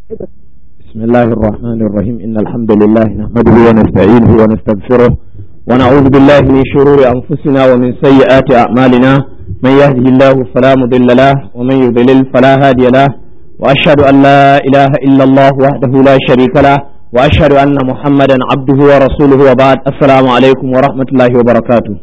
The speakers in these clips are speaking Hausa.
بسم الله الرحمن الرحيم إن الحمد لله نحمده ونستعينه ونستغفره ونعوذ بالله من شرور أنفسنا ومن سيئات أعمالنا من يهده الله فلا مضل له ومن يضلل فلا هادي له وأشهد أن لا إله إلا الله وحده لا شريك له وأشهد أن محمدا عبده ورسوله وبعد السلام عليكم ورحمة الله وبركاته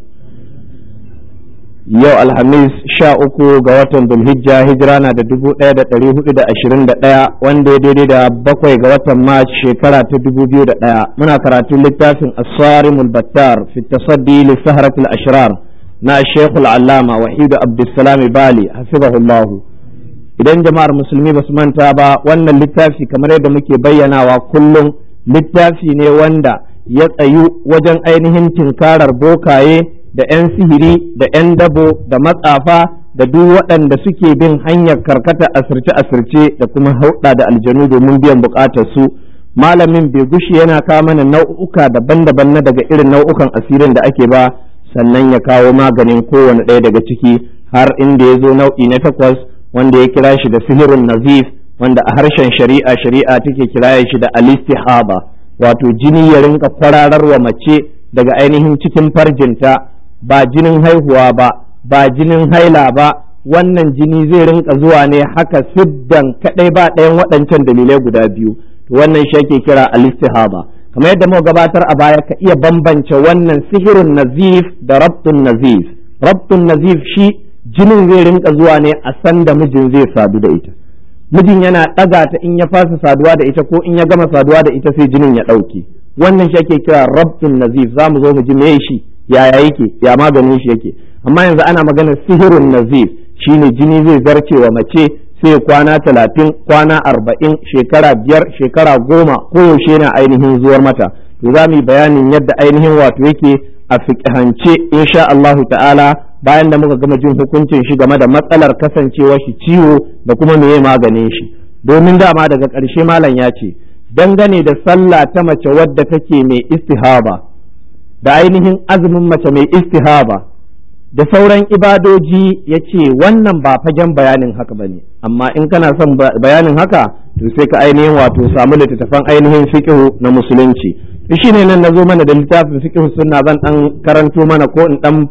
yau alhamis sha uku ga watan dulhijja hijira na da dubu ɗaya da ɗari hudu da ashirin da ɗaya wanda ya daidai da bakwai ga watan mars shekara ta dubu biyu da ɗaya muna karatun littafin asarimul battar fi tasaddi li saharatul ashrar na shekul allama wahidu abdulsalam bali hafizahullahu idan jama'ar musulmi ba su manta ba wannan littafi kamar yadda muke bayyanawa kullum littafi ne wanda ya tsayu wajen ainihin tinkarar bokaye da 'yan sihiri da 'yan dabo da matsafa da duk waɗanda suke bin hanyar karkata asirce-asirce da kuma hauɗa da aljanu domin biyan buƙatar su malamin bai gushi yana kawo mana nau'uka daban-daban na daga irin nau'ukan asirin da ake ba sannan ya kawo maganin kowane ɗaya daga ciki har inda ya zo nau'i na takwas wanda ya kira shi da sihirun nazif wanda a harshen shari'a shari'a take kira shi da alistihaba wato jini ya rinka kwararwa mace daga ainihin cikin farjinta ba jinin haihuwa ba ba jinin haila ba wannan jini zai rinka zuwa ne haka siddan kadai ba ɗayan waɗancan dalilai guda biyu to wannan shi ake kira al-istihaba kamar yadda muka gabatar a baya ka iya bambance wannan sihirun nazif da rabtun nazif rabtun nazif shi jinin zai rinka zuwa ne a san da mijin zai sadu da ita mijin yana ɗaga ta in ya fasa saduwa da ita ko in ya gama saduwa da ita sai jinin ya ɗauke wannan shi ake kira rabtun nazif za mu zo mu ji me shi yaya yake ya maganin shi yake amma yanzu ana maganar sihirun nazif shine jini zai zarce wa mace sai kwana talatin kwana arba'in shekara biyar shekara goma koyaushe na ainihin zuwar mata to za mu yi bayanin yadda ainihin wato yake a fiƙihance insha Allahu ta'ala bayan da muka gama jin hukuncin shi game da matsalar kasancewa shi ciwo da kuma meye maganin shi domin dama daga ƙarshe malam ya ce dangane da sallah ta mace wadda take mai istihaba da ainihin azumin mace mai istihaba da sauran ibadoji ya ce wannan ba fagen bayanin haka ba ne amma in kana son bayanin haka to sai ka ainihin wato samu littattafan ainihin fiqhu na musulunci shi ne nan na zo mana da littafin fiqhu sunna zan dan karanto mana ko in dan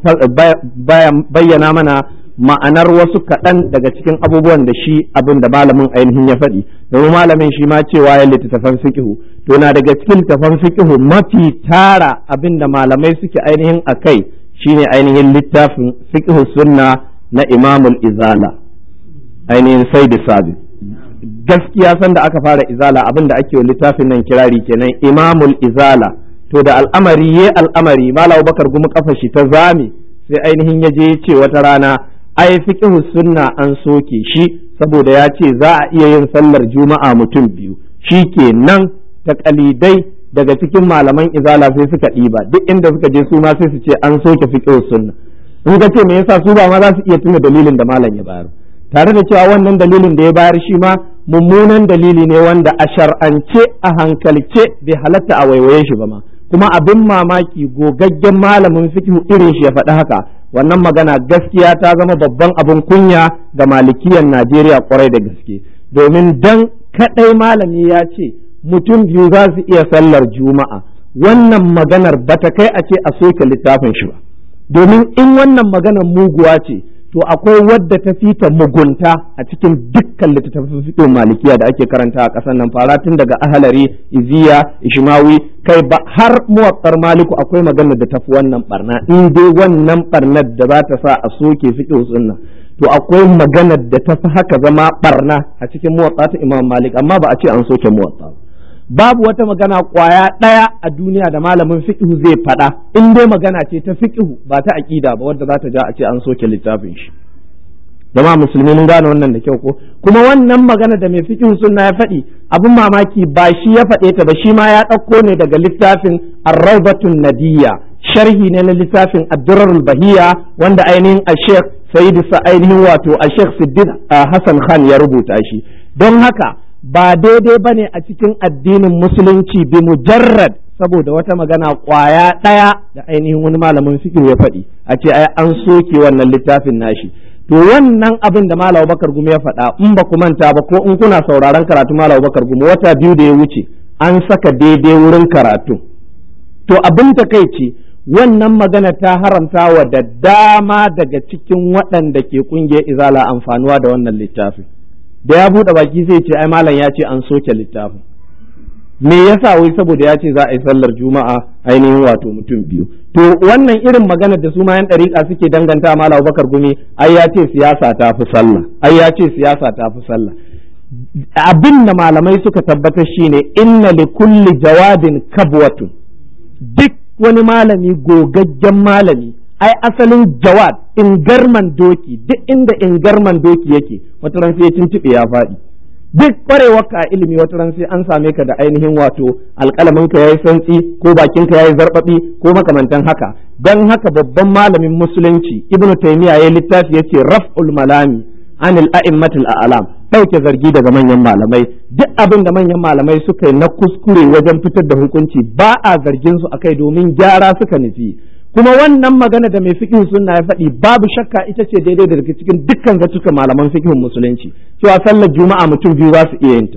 bayyana mana ma'anar wasu kaɗan daga cikin abubuwan da shi abin da malamin ainihin ya faɗi domin malamin shi ma cewa ya littattafan fiqhu to na daga cikin littattafan fiqhu mafi tara abin da malamai suke ainihin a kai shine ainihin littafin fiqhu sunna na imamul izala ainihin saidi sabi gaskiya sanda aka fara izala abin da ake wa littafin nan kirari kenan imamul izala to da al'amari ye al'amari malam bakar gumi kafa shi ta zame sai ainihin ya je ce wata rana ai fiqhu sunna an soke shi saboda ya ce za a iya yin sallar juma'a mutum biyu shi ke nan ta kalidai daga cikin malaman izala sai suka ɗiba duk inda suka je su ma sai su ce an soke fiqhu sunna in ka ce me yasa su ba ma za su iya tuna dalilin da malam ya bayar tare da cewa wannan dalilin da ya bayar shi ma mummunan dalili ne wanda a shar'ance a hankalce bai halatta a waiwaye shi ba ma kuma abin mamaki gogaggen malamin fikihu irin shi ya faɗi haka wannan magana gaskiya ta zama babban abin kunya ga malikiyan Najeriya kwarai da gaske domin dan kaɗai malami ya ce mutum biyu za su iya sallar juma'a wannan maganar bata kai a ce a soke littafin shi ba domin in wannan maganar muguwa ce to akwai wadda ta fita mugunta a cikin dukkan littattafan fiqh malikiya da ake karanta a ƙasar nan fara tun daga ahalari iziya ishmawi kai ba har muwaffar maliku akwai maganar da tafi wannan barna in dai wannan barnar da za ta sa a soke fiqh sunna to akwai maganar da tafi haka zama barna a cikin muwatta ta imam malik amma ba a ce an soke muwatta babu wata magana kwaya ɗaya a duniya da malamin fiqhu zai faɗa in dai magana ce ta fiqhu ba ta aqida ba wadda za ta ja a ce an soke littafin shi jama'a musulmi mun gane wannan da kyau ko kuma wannan magana da mai fiqhu sunna ya faɗi abin mamaki ba shi ya faɗe ta ba shi ma ya ɗauko ne daga littafin ar-rawdatun nadiyya sharhi ne na littafin ad-durarul bahiyya wanda ainihin a-sheikh sayyid sa ainihin wato a-sheikh siddin hassan khan ya rubuta shi don haka ba daidai ba ne a cikin addinin musulunci bi mujarrad saboda wata magana kwaya ɗaya da ainihin wani malamin fiqh ya faɗi a ce ai an soke wannan littafin nashi to to wannan abin da Malam Bakar Gumi ya faɗa in ba ku manta ba ko in kuna sauraron karatu Malam Bakar Gumi wata biyu da ya wuce an saka daidai wurin karatu to abin takaici wannan magana ta haramta wa da dama daga cikin waɗanda ke ƙungiyar izala amfanuwa da wannan littafin da ya buɗe baki zai ce ai malam ya ce an soke littafin me yasa wai saboda ya ce za a yi sallar juma'a ainihin wato mutum biyu to wannan irin magana da su ma yan ɗariƙa suke danganta malam Abubakar Gumi ai ya ce siyasa ta fi sallah ai ya ce siyasa ta fi sallah abin da malamai suka tabbatar shine inna li kulli jawadin kabwatun duk wani malami gogaggen malami ai asalin jawad ingarman doki duk inda ingarman doki yake wata ran sai ya tuntuɓe ya faɗi duk ƙwarewarka a ilimi wata ran sai an same ka da ainihin wato alƙalamin ka yayi santsi ko bakin ka yayi zarbabi ko makamantan haka dan haka babban malamin musulunci ibnu taymiya yayi littafi yace raf'ul malami anil a'immatil a'lam ɗauke zargi daga manyan malamai duk abin da manyan malamai suka yi na kuskure wajen fitar da hukunci ba a zargin su akai domin gyara suka nufi kuma wannan magana da mai fikin sunna ya faɗi babu shakka ita ce daidai da daga cikin dukkan zatuka malaman fikin musulunci cewa sallar juma'a mutum biyu za su iya yin ta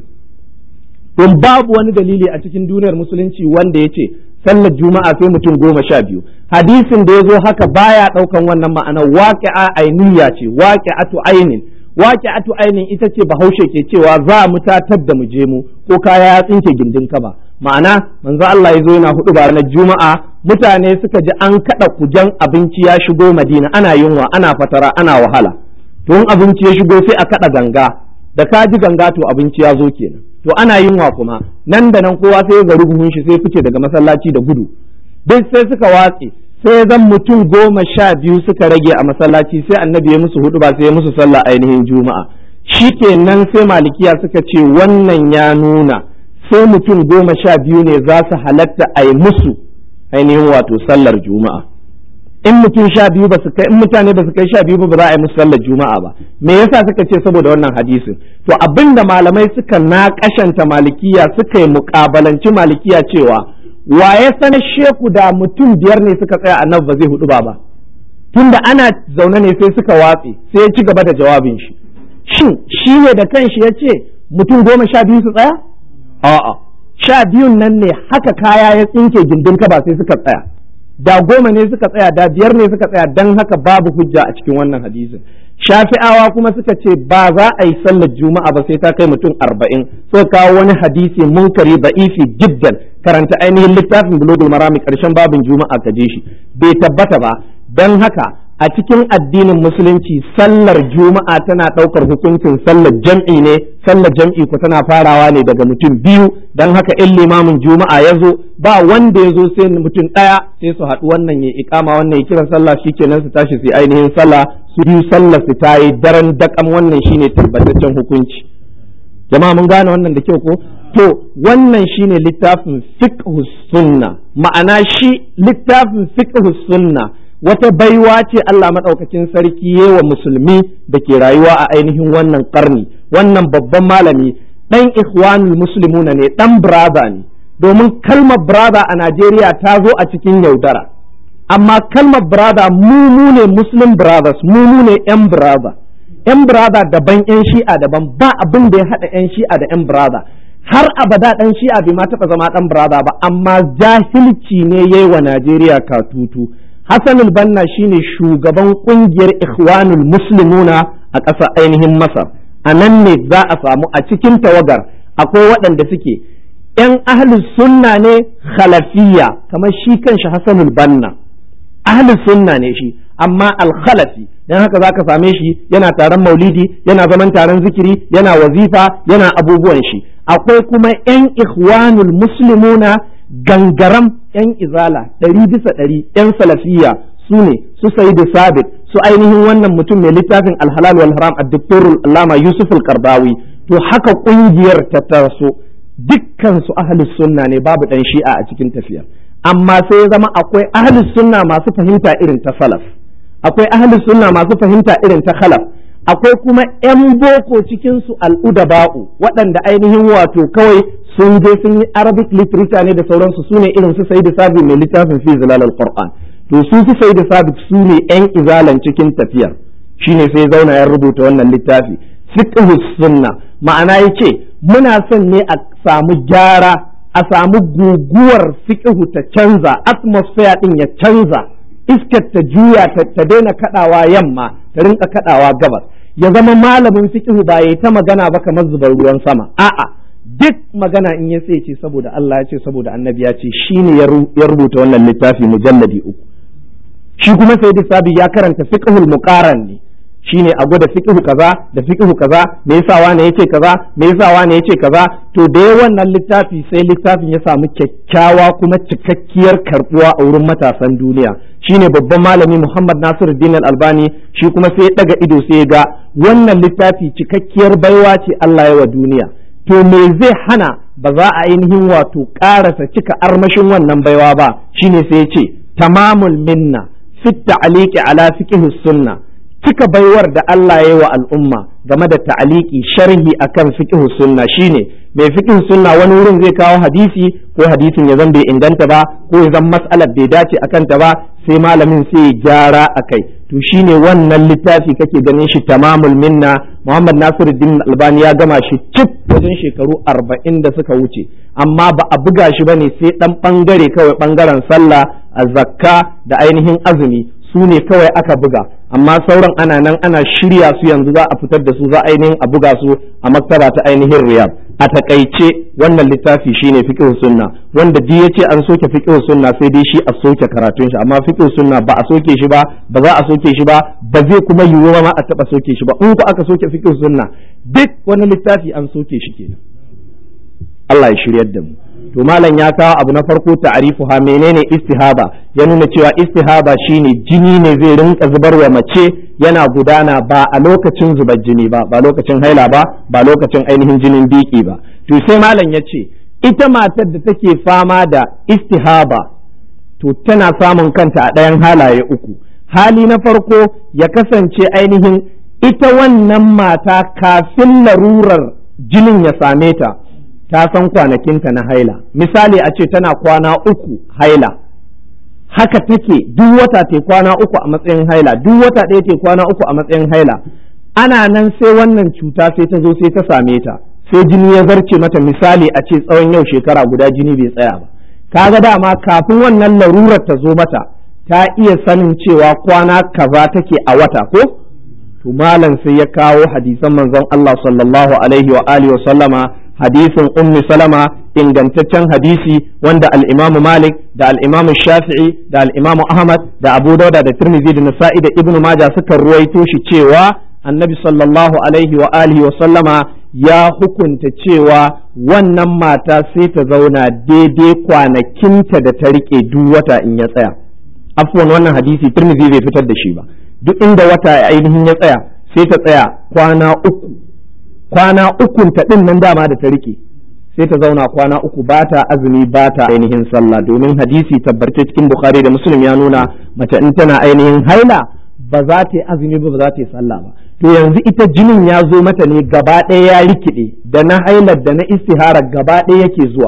don babu wani dalili a cikin duniyar musulunci wanda ya ce sallar juma'a sai mutum goma sha biyu hadisin da ya zo haka baya ɗaukan wannan ma'ana waƙi'a ainiya ce waƙi'atu ainin waƙi'atu ainin ita ce bahaushe ke cewa za mu tatar da mu je mu ko kaya ya tsinke gindin kaba ma'ana manzo Allah ya zo yana hudu ba ranar juma'a mutane suka ji an kada kujan abinci ya shigo madina ana yunwa ana fatara ana wahala to in abinci ya shigo sai a kada ganga da ka ji ganga to abinci ya zo kenan to ana yunwa kuma nan da nan kowa sai ya ga rubuhun shi sai fice daga masallaci da gudu duk sai suka watse sai zan mutum goma sha biyu suka rage a masallaci sai annabi ya musu hudu ba sai ya musu sallah ainihin juma'a shikenan sai malikiya suka ce wannan ya nuna sai mutum goma sha biyu ne za su halatta a yi musu ainihin wato sallar juma'a in mutum sha biyu ba su kai in mutane ba su kai sha biyu ba ba za a yi musu sallar juma'a ba me yasa suka ce saboda wannan hadisin to abinda malamai suka naƙashanta malikiya suka yi muƙabalanci malikiya cewa wa ya sanar sheku da mutum biyar ne suka tsaya annabi ba zai hudu ba ba tunda ana zaune ne sai suka watse sai ya ci gaba da jawabin shi shin shi ne da kanshi ya ce mutum goma sha biyu su tsaya a'a sha biyun nan ne haka kaya ya tsinke gindin ka ba sai suka tsaya da goma ne suka tsaya da biyar ne suka tsaya dan haka babu hujja a cikin wannan hadisin shafi'awa kuma suka ce ba za a yi sallar juma'a ba sai ta kai mutum arba'in suka kawo wani hadisi munkari ba'ifi jiddan karanta ainihin littafin bulugul marami karshen babin juma'a ka je shi bai tabbata ba dan haka a cikin addinin musulunci sallar juma'a tana ɗaukar hukuncin sallar jam'i ne sallar jam'i ku tana farawa ne daga mutum biyu don haka in limamin juma'a ya zo ba wanda ya zo sai mutum ɗaya sai su haɗu wannan ya ikama wannan ya kiran sallah shikenan su tashi su ainihin sallah su biyu sallar su ta yi daren dakam wannan shine tabbataccen hukunci jama'a mun gane wannan da kyau ko to wannan shine littafin fiqh sunna ma'ana shi littafin fiqh sunna wata baiwa ce Allah maɗaukakin sarki wa musulmi da ke rayuwa a ainihin wannan ƙarni wannan babban malami ɗan ikhwanul muslimuna ne ɗan brother ne domin kalmar brother a Najeriya ta zo a cikin yaudara amma kalmar brother mu mu ne muslim brothers mu mu ne yan brother yan brother daban yan shi'a daban ba abin da ya haɗa yan shi'a da yan brother har abada ɗan shi'a bai ma taɓa zama ɗan brother ba amma jahilci ne yayi wa Najeriya katutu Hassan banna shine shugaban kungiyar Ikhwanul Muslimuna a ƙasar ainihin Masar. A nan ne za a samu a cikin tawagar akwai waɗanda suke ‘yan ahlus sunna ne khalafiya kamar shi kanshi Hassan banna. Ahlus sunna ne shi, amma al-khalafi don haka za ka same shi yana taron maulidi, yana zaman taron zikiri, yana wazifa, yana abubuwan shi. Akwai kuma ‘yan Ikhwanul Muslimuna gangaram yan izala ɗari bisa ɗari yan salafiya su ne su sai da sabit su ainihin wannan mutum mai littafin alhalal wal haram addoktorul allama yusuf al-karbawi to haka ƙungiyar ta taso dukkan su ahlus sunna ne babu ɗan shi'a a cikin tafiya amma sai ya zama akwai ahlus sunna masu fahimta irin ta salaf akwai ahlus sunna masu fahimta irin ta khalaf akwai kuma 'yan boko cikinsu al'udaba'u waɗanda ainihin wato kawai sun je sun yi arabic literature ne da sauransu su ne irin su sai da sabi mai littafin fi zilal al-qur'an to su su sai da sabi su ne 'yan izalan cikin tafiyar shine sai zauna ya rubuta wannan littafi fiqhu sunna ma'ana yace muna son ne a samu gyara a samu guguwar fiqhu ta canza atmosphere din ya canza iskar ta juya ta daina kadawa yamma ta rinka kadawa gabas ya zama malamin fiqhu ba yayi ta magana ba kamar zubar ruwan sama a'a duk magana in ya sai ce saboda Allah ya ce saboda annabi ya ce shine ya rubuta wannan littafi mujalladi uku shi kuma sai sabi ya karanta fiqhul muqaran ne shine a gwada fiqhu kaza da fiqhu kaza me yasa wani yace kaza me yasa wani yace kaza to da wannan littafi sai littafin ya samu kyakkyawa kuma cikakkiyar karbuwa a wurin matasan duniya shine babban malami Muhammad Nasiruddin Albani shi kuma sai ya daga ido sai ya ga wannan littafi cikakkiyar baiwa ce Allah ya wa duniya to me zai hana ba za a ainihin wato ƙarasa cika armashin wannan baiwa ba shine sai ya ce tamamul minna fit ta'liqi ala fiqh sunna cika baiwar da Allah ya yi wa al'umma game da ta'aliki sharhi akan fiqh sunna shine mai fiqh sunna wani wurin zai kawo hadisi ko hadisin ya zan bai inganta ba ko ya zan mas'alar bai dace akan ta ba sai malamin sai ya gyara akai to shine wannan littafi kake ganin shi tamamul minna Muhammad Nasiruddin Albani ya gama shi cif wajen shekaru arba'in da suka wuce amma ba a buga shi bane sai dan bangare kawai bangaren sallah zakka da ainihin azumi su ne kawai aka buga amma sauran ana nan ana shirya su yanzu za a fitar da su za ainihin a buga su a maktaba ta ainihin riyab a takaice wannan littafi shine fiqh sunna wanda duk yace an soke fiqh sunna sai dai shi a soke karatun shi amma fiqh sunna ba a soke shi ba ba za a soke shi ba ba zai kuma yiwu ma a taba soke shi ba in ku aka soke fiqh sunna duk wani littafi an soke shi kenan Allah ya shiryar da mu to malam ya kawo abu na farko ta'arifuha menene istihaba ya nuna cewa istihaba shine jini ne zai rinka zubar wa mace yana gudana ba a lokacin zubar jini ba ba lokacin haila ba ba lokacin ainihin jinin biki ba to sai malam ya ce ita matar da take fama da istihaba to tana samun kanta a ɗayan halaye uku hali na farko ya kasance ainihin ita wannan mata kafin larurar jinin ya same ta ta san kwanakinta na haila misali a ce tana kwana uku haila haka take duk wata te kwana uku a matsayin haila duk wata ɗaya te kwana uku a matsayin haila ana nan sai wannan cuta sai ta zo sai ta same ta sai jini ya zarce mata misali a ce tsawon yau shekara guda jini bai tsaya ba kaga dama kafin wannan larurar ta zo mata ta iya sanin cewa kwana kaza take a wata ko to malam sai ya kawo hadisan manzon Allah sallallahu alaihi wa alihi wa sallama hadisin ummi salama ingantaccen hadisi wanda al-imamu malik da al-imamu shafi'i da al-imamu ahmad da abu dauda da tirmidhi da nasa'i da ibnu majah suka ruwaito shi cewa annabi sallallahu alaihi wa alihi wa sallama ya hukunta cewa wannan mata sai ta zauna daidai kwanakinta da ta rike duk wata in ya tsaya afwan wannan hadisi tirmidhi bai fitar da shi ba duk inda wata ainihin ya tsaya sai ta tsaya kwana uku kwana ukun ta din nan dama da ta rike sai ta zauna kwana uku ba ta azumi ba ta ainihin sallah domin hadisi tabbace cikin bukhari da muslim ya nuna mace in tana ainihin haila ba za ta yi azumi ba ba za ta yi sallah ba to yanzu ita jinin ya zo mata ne gaba ɗaya ya rikide da na hailar da na istihara gaba ɗaya yake zuwa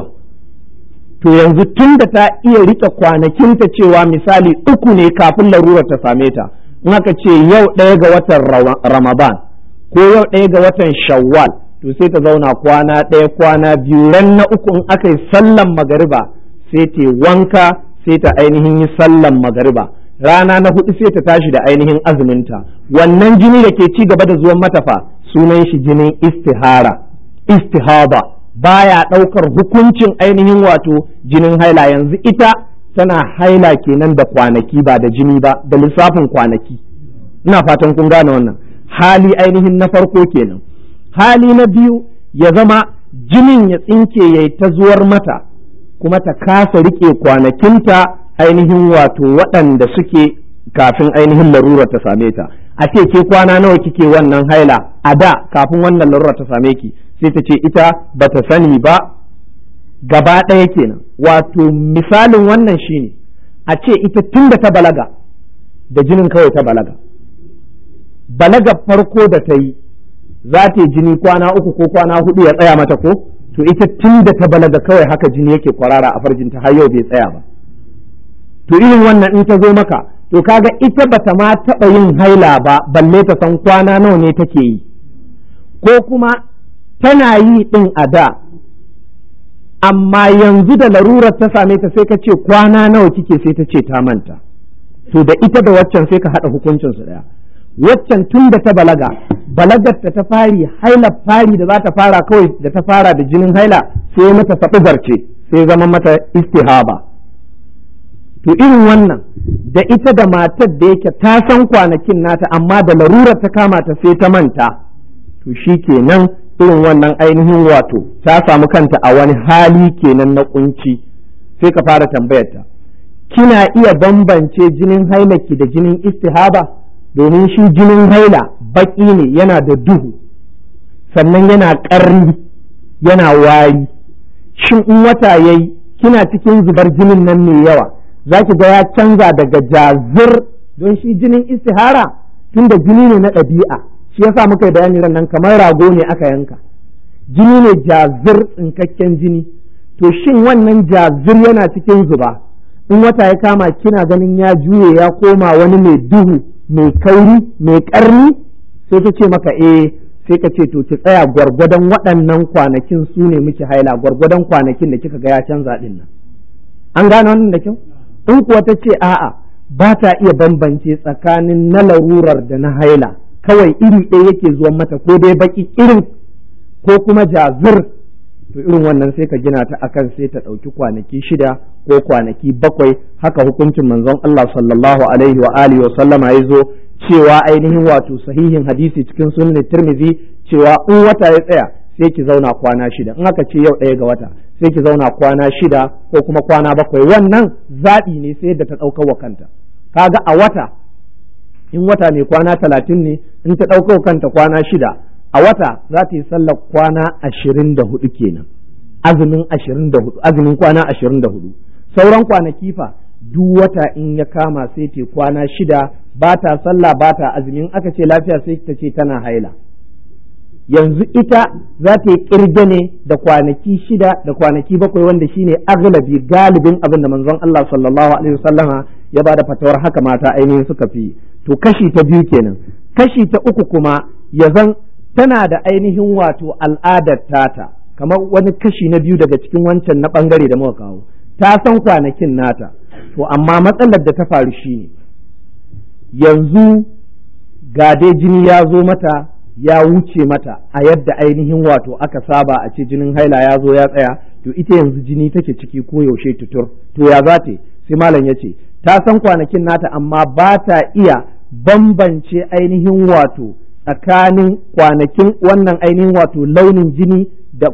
to yanzu tun da ta iya rike kwanakinta cewa misali uku ne kafin larurar ta same ta in aka ce yau ɗaya ga watan ramadan ko yau ɗaya ga watan shawwal to sai ta zauna kwana ɗaya kwana biyu ran na uku in aka yi sallan magariba sai ta wanka sai ta ainihin yi sallan magariba rana na hudu sai ta tashi da ainihin azuminta wannan jini da ke ci gaba da zuwan matafa sunan shi jinin istihara istihaba baya ɗaukar hukuncin ainihin wato jinin haila yanzu ita tana haila kenan da kwanaki ba da jini ba da lissafin kwanaki ina fatan kun gane wannan hali ainihin na farko kenan hali na biyu ya zama jinin ya tsinke ya yi ta zuwar mata kuma ta kasa rike kwanakinta ainihin wato waɗanda suke kafin ainihin larurar ta same ta a ce ke kwana nawa kike wannan haila a da kafin wannan larurar ta same ki sai ta ce ita bata sani ba gaba ɗaya kenan wato misalin wannan shine a ce ita tun da ta balaga da jinin kawai ta balaga balaga farko da ta yi za ta yi jini kwana uku ko kwana hudu ya tsaya mata ko to ita tun da ta balaga kawai haka jini yake kwarara a farjinta har yau bai tsaya ba to irin wannan in ta zo maka to kaga ita bata ma taɓa yin haila ba balle ta san kwana nawa ne take yi ko kuma tana yi ɗin a da amma yanzu da larurar ta same ta sai ka ce kwana nawa kike sai ta ce ta manta to da ita da waccan sai ka haɗa hukuncin su ɗaya waccan tun da ta balaga balagar ta ta fari haila fari da za ta fara kawai da ta fara da jinin haila sai mata saɓi zarce sai zama mata istihaba to irin wannan da ita da matar da yake ta san kwanakin nata amma da larurar ta kama ta sai ta manta to shi kenan irin wannan ainihin wato ta samu kanta a wani hali kenan na kunci sai ka fara tambayarta kina iya bambance jinin hailaki da jinin istihaba domin shi jinin haila baki ne yana da duhu sannan yana ƙarni yana wari shin in wata yayi kina cikin zubar jinin nan mai yawa za ki ga ya canza daga jazir don shi jinin istihara tun da jini ne na ɗabi'a shi yasa muka yi bayani ran nan kamar rago ne aka yanka jini ne jazir tsinkakken jini to shin wannan jazir yana cikin zuba in wata ya kama kina ganin ya juye ya koma wani mai duhu mai kauri mai karni sai ta ce maka eh sai ka ce to ki tsaya gwargwadon waɗannan kwanakin su ne miki haila gwargwadon kwanakin da kika ga ya canza din nan an gane wannan da kyau in kuwa ta ce a'a ba ta iya bambance tsakanin na larurar da na haila kawai iri ɗaya yake zuwan mata ko dai baki irin ko kuma jazir to irin wannan sai ka gina ta akan sai ta ɗauki kwanaki shida ko kwanaki bakwai haka hukuncin manzon Allah sallallahu alaihi wa alihi wa sallama ya zo cewa ainihin wato sahihin hadisi cikin sunan Tirmidhi cewa in wata ya tsaya sai ki zauna kwana shida in aka ce yau ɗaya ga wata sai ki zauna kwana shida ko kuma kwana bakwai wannan zaɓi ne sai da ta ɗaukar wa kanta kaga a wata in wata mai kwana talatin ne in ta ɗaukar kanta kwana shida a wata za ta yi sallar kwana ashirin da hudu kenan azumin ashirin da hudu azumin kwana ashirin da hudu sauran kwanaki fa duk wata in ya kama sai ta kwana shida ba ta sallah ba ta azumin aka ce lafiya sai ta ce tana haila yanzu ita za ta yi kirge ne da kwanaki shida da kwanaki bakwai wanda shine aglabi galibin abin da manzon Allah sallallahu alaihi wasallama ya bada fatawar haka mata ainihin suka fi to kashi ta biyu kenan kashi ta uku kuma ya zan tana da ainihin wato al'adar tata kamar wani kashi na biyu daga cikin wancan na bangare da muka kawo ta san kwanakin nata to amma matsalar da ta faru shine yanzu ga dai jini ya zo mata ya wuce mata a yadda ainihin wato aka saba a ce jinin haila ya zo ya tsaya to ita yanzu jini take ciki ko yaushe tutur to ya za ta sai malam ya ce ta san kwanakin nata amma ba ta iya bambance ainihin wato tsakanin kwanakin wannan ainihin wato launin jini da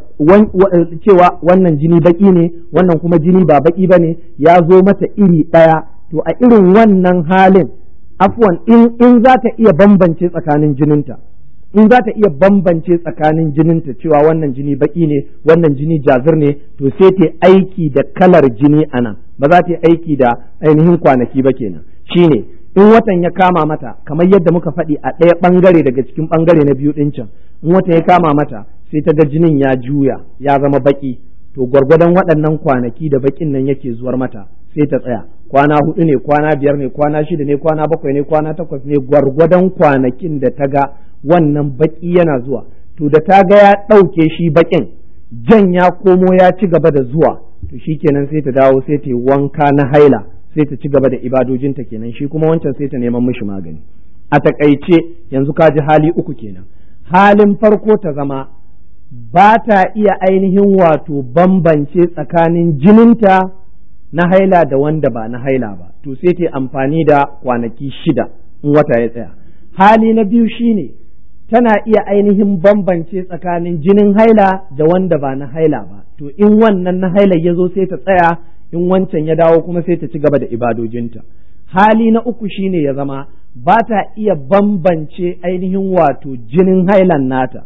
cewa wannan jini baki ne wannan kuma jini ba baki ba ne ya zo mata iri ɗaya to a irin wannan halin afwan in za ta iya bambance tsakanin jininta in za ta iya bambance tsakanin jininta cewa wannan jini baki ne wannan jini jazir ne to sai ta aiki da kalar jini a nan ba za ta yi aiki da ainihin kwanaki ba kenan shine in watan ya kama mata kamar yadda muka faɗi a ɗaya ɓangare daga cikin ɓangare na biyu ɗin can in watan ya kama mata sai ta ga jinin ya juya ya zama baki to gwargwadon waɗannan kwanaki da bakin nan yake zuwar mata sai ta tsaya kwana hudu ne kwana biyar ne kwana shida ne kwana bakwai ne kwana takwas ne gwargwadon kwanakin da ta ga wannan baki yana zuwa to da ta ga ya ɗauke shi bakin jan ya komo ya ci gaba da zuwa to shi kenan sai ta dawo sai ta yi wanka na haila sai ta ci gaba da ibadojinta kenan shi kuma wancan sai ta neman mishi magani a takaice yanzu ka ji hali uku kenan halin farko ta zama ba ta iya ainihin wato bambance tsakanin jininta na haila da wanda ba na haila ba to sai ta amfani da kwanaki shida in wata ya tsaya hali na biyu shine tana iya ainihin bambance tsakanin jinin haila da wanda ba na haila ba to in wannan na haila ya zo sai ta tsaya in wancan ya dawo kuma sai ta ci gaba da ibadojinta hali na uku shine ya zama ba ta iya bambance ainihin wato jinin hailan nata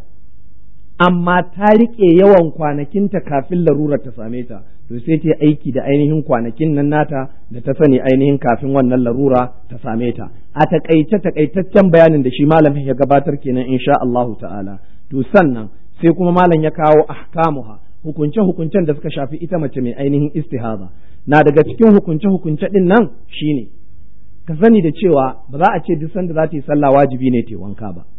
amma ta riƙe yawan kwanakinta kafin larurar ta same ta to sai ta aiki da ainihin kwanakin nan nata da ta sani ainihin kafin wannan larura ta same ta a takaice takaitaccen bayanin da shi malamin ya gabatar kenan insha Allahu ta'ala to sannan sai kuma malam ya kawo ahkamuha hukunce hukuncen da suka shafi ita mace mai ainihin istihaza na daga cikin hukunce hukunce din nan shine ka sani da cewa ba za a ce duk sanda za ta yi sallah wajibi ne ta wanka ba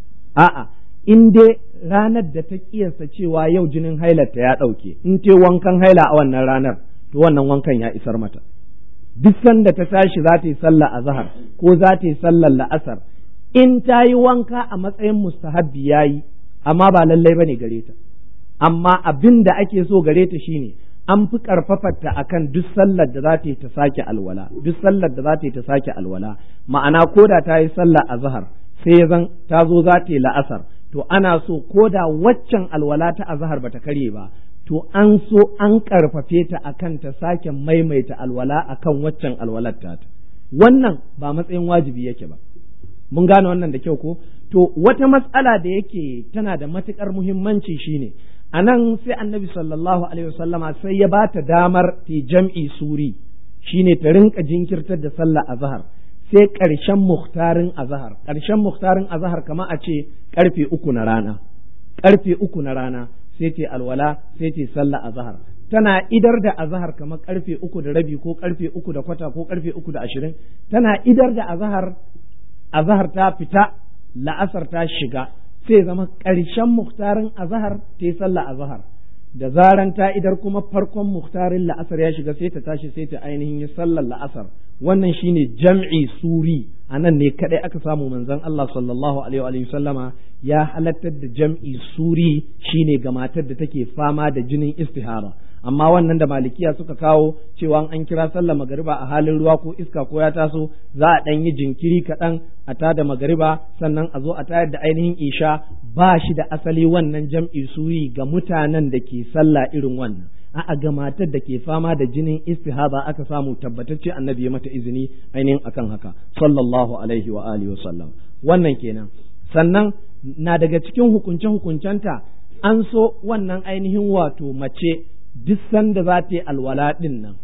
a'a in dai ranar da ta kiyasta cewa yau jinin hailarta ya ɗauke in ta wankan haila a wannan ranar to wannan wankan ya isar mata duk sanda ta tashi za ta yi sallah a zahar ko za ta yi sallar la'asar in ta yi wanka a matsayin mustahabbi ya yi amma ba lallai ba ne gare ta amma abin da ake so gare ta shine an fi karfafarta akan duk sallar da za ta yi ta sake alwala duk sallar da za ta yi ta sake alwala ma'ana ko da ta yi sallah a zahar sai ya zan ta zo za ta yi la'asar to ana so ko da waccan alwala ta azhar bata karye ba to an so an karfafe ta akan ta sake maimaita alwala akan waccan alwalar ta wannan ba matsayin wajibi yake ba mun gane wannan da kyau ko to wata matsala da yake tana da matukar muhimmanci shine a nan sai annabi sallallahu alaihi wasallama sai ya bata damar ta jam'i suri shine ta rinka jinkirtar da sallah azhar sai ƙarshen muhtarin azahar ƙarshen muhtarin azahar kama a ce ƙarfe uku na rana ƙarfe uku na rana sai ce alwala sai ce sallah azahar tana idar da azahar kamar ƙarfe uku da rabi ko ƙarfe uku da kwata ko ƙarfe uku da ashirin tana idar da azahar azahar ta fita la'asar ta shiga sai zama ƙarshen muhtarin azahar ta yi sallah azahar da zaran ta idar kuma farkon muhtarin la'asar ya shiga sai ta tashi sai ta ainihin yi sallar la'asar wannan shine jam'i suri a nan ne kadai aka samu manzon Allah sallallahu alaihi wa sallama ya halattar da jam'i suri shine ga matar da take fama da jinin istihara amma wannan da malikiya suka kawo cewa an kira sallar magariba a halin ruwa ko iska ko ya taso za a ɗan yi jinkiri kaɗan a tada magariba sannan a zo a tayar da ainihin isha ba shi da asali wannan jam'i suri ga mutanen da ke sallah irin wannan a'a ga matar da ke fama da jinin istihaba aka samu tabbatacce annabi ya mata izini ainihin akan haka sallallahu alaihi wa alihi wa sallam wannan kenan sannan na daga cikin hukunce hukuncenta an so wannan ainihin wato mace duk sanda za ta yi alwala ɗin nan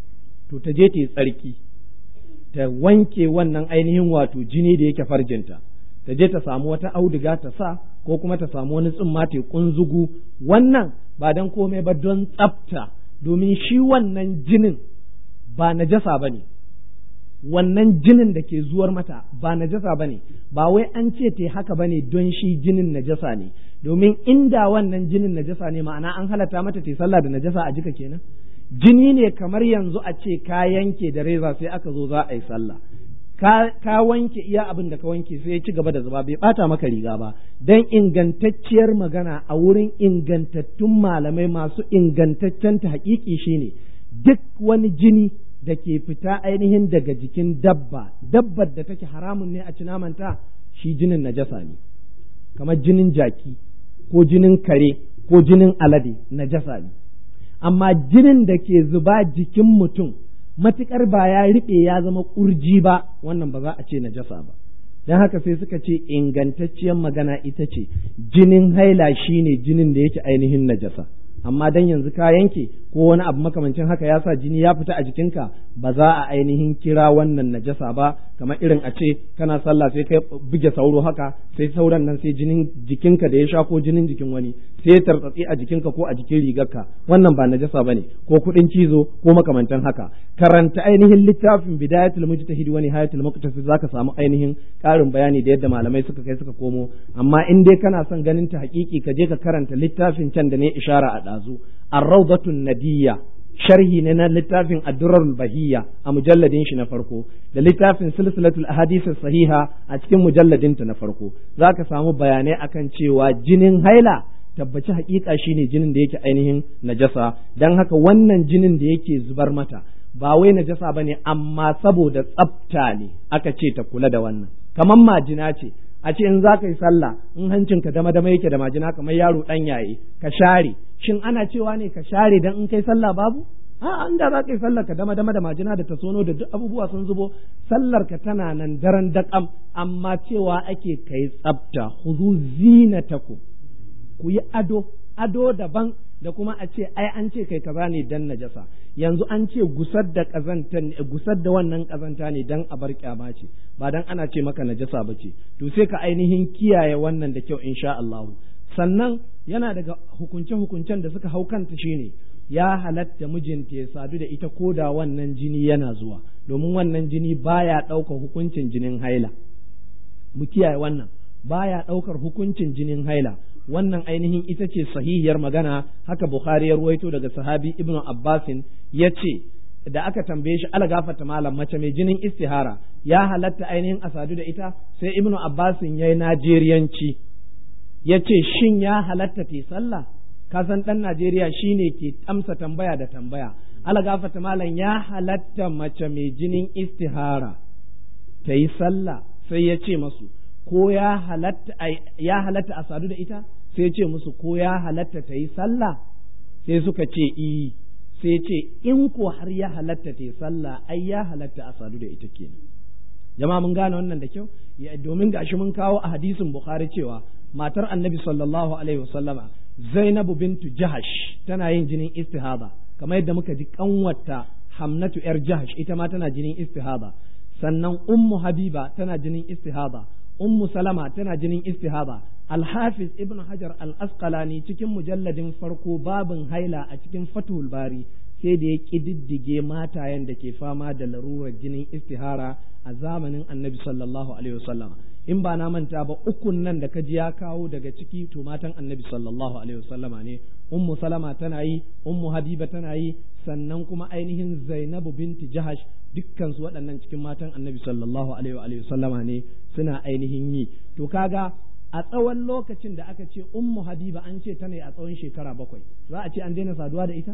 to ta je ta yi tsarki ta wanke wannan ainihin wato jini da yake farjinta ta je ta samu wata auduga ta sa ko kuma ta samu wani tsumma ta kunzugu wannan ba don komai ba don tsafta domin shi wannan jinin ba najasa ba ne wannan jinin da ke zuwar mata ba najasa ba ne ba wai an ce ta haka ba ne don shi jinin najasa ne domin inda wannan jinin najasa ne ma'ana an halatta mata ta sallah da najasa a jika kenan jini ne kamar yanzu a ce ka yanke da reza sai aka zo za a yi sallah ka, ka wanke iya abin da ka wanke sai ya ci gaba da zuba bai bata maka riga ba dan ingantacciyar magana a wurin ingantattun malamai masu ingantaccen ta hakiki shine duk wani jini da ke fita ainihin daga jikin dabba dabbar da take haramun ne a ci namanta shi jinin najasa ne kamar jinin jaki ko jinin kare ko jinin alade najasa ne amma jinin da ke zuba jikin mutum matuƙar ba ya riɓe ya zama ƙurji ba wannan ba za a ce najasa ba don haka sai suka ce ingantacciyar magana ita ce jinin haila shine jinin da yake ainihin najasa amma dan yanzu ka yanke ko wani abu makamancin haka ya sa jini ya fita a jikinka ba za a ainihin kira wannan najasa ba kamar irin a ce kana sallah sai kai buge sauro haka sai sauran nan sai jinin jikinka da ya sha ko jinin jikin wani sai ya tartsatsi a jikinka ko a jikin rigarka wannan ba najasa bane ko kudin cizo ko makamantan haka karanta ainihin littafin bidayatul mujtahid wa nihayatul muqtasid zaka samu ainihin karin bayani da yadda malamai suka kai suka komo amma in dai kana son ganin ta hakiki ka je ka karanta littafin can da ne ishara a dazu ar-rawdatun nadiyya sharhi ne na littafin addurarul bahiyya a mujalladin shi na farko da littafin silsilatul ahadith sahiha a cikin mujalladin ta na farko zaka samu bayanai akan cewa jinin haila tabbaci hakika shine jinin da yake ainihin najasa dan haka wannan jinin da yake zubar mata ba wai najasa bane amma saboda tsafta ne aka ce ta kula da wannan kamar majina ce a ce in za ka yi sallah in hancinka dama dama yake da majina kamar yaro dan yaye ka share shin ana cewa ne ka share dan in kai sallah babu a an da za ka yi sallar ka dama dama da majina da tasono da duk abubuwa sun zubo sallar ka tana nan daren daƙam amma cewa ake kai tsafta huzu zinatakum ku yi ado ado daban da kuma a ce ai an ce kai kaza ne dan najasa yanzu an ce gusar da kazanta gusar da wannan kazanta ne dan a bar kyama ce ba dan ana ce maka najasa ba ce to sai ka ainihin kiyaye wannan da kyau insha Allah sannan yana daga hukunce hukuncen da suka hau kanta shine ya halatta mijinta ya sadu da ita ko da wannan jini yana zuwa domin wannan jini baya ɗaukar hukuncin jinin haila mu kiyaye wannan baya ɗaukar hukuncin jinin haila wannan ainihin ita ce sahihiyar magana haka Bukhari ya ruwaito daga sahabi Ibn Abbasin ya ce da aka tambaye shi algafata malam mace mai jinin istihara ya halatta ainihin asadu da ita sai Ibn Abbasin ya yi Najeriyanci ya ce shin ya halatta ta sallah kasan ɗan Najeriya shine ke amsa tambaya da tambaya algafata malam ya halatta mace mai jinin istihara ta yi sallah sai ya ce masu ko ya halatta ya halatta a sadu da ita sai ya ce musu ko ya halatta ta yi sallah sai suka ce i sai ya ce in ko har ya halatta ta yi sallah ai ya halatta a sadu da ita kenan jama'a mun gane wannan da kyau domin gashi mun kawo a hadisin bukhari cewa matar annabi sallallahu alaihi wasallama zainabu bintu jahash tana yin jinin istihada kamar yadda muka ji kanwata hamnatu yar jahash ita ma tana jinin istihada sannan ummu habiba tana jinin istihada ummu salama tana jinin istihada alhafiz ibn hajar al-asqalani cikin mujalladin farko babin haila a cikin fatul bari sai da ya ƙididdige matayen da ke fama da larurar jinin istihara a zamanin annabi sallallahu alaihi wasallam in ba na manta ba ukun nan da kaji ya kawo daga ciki to matan annabi sallallahu alaihi wasallam ne ummu salama tana yi ummu habiba tana yi sannan kuma ainihin zainabu binti jahash dukkan su waɗannan cikin matan annabi sallallahu alaihi wasallam ne suna ainihin yi to kaga a tsawon lokacin da aka ce ummu habiba an ce tana a tsawon shekara bakwai za a ce an daina saduwa da ita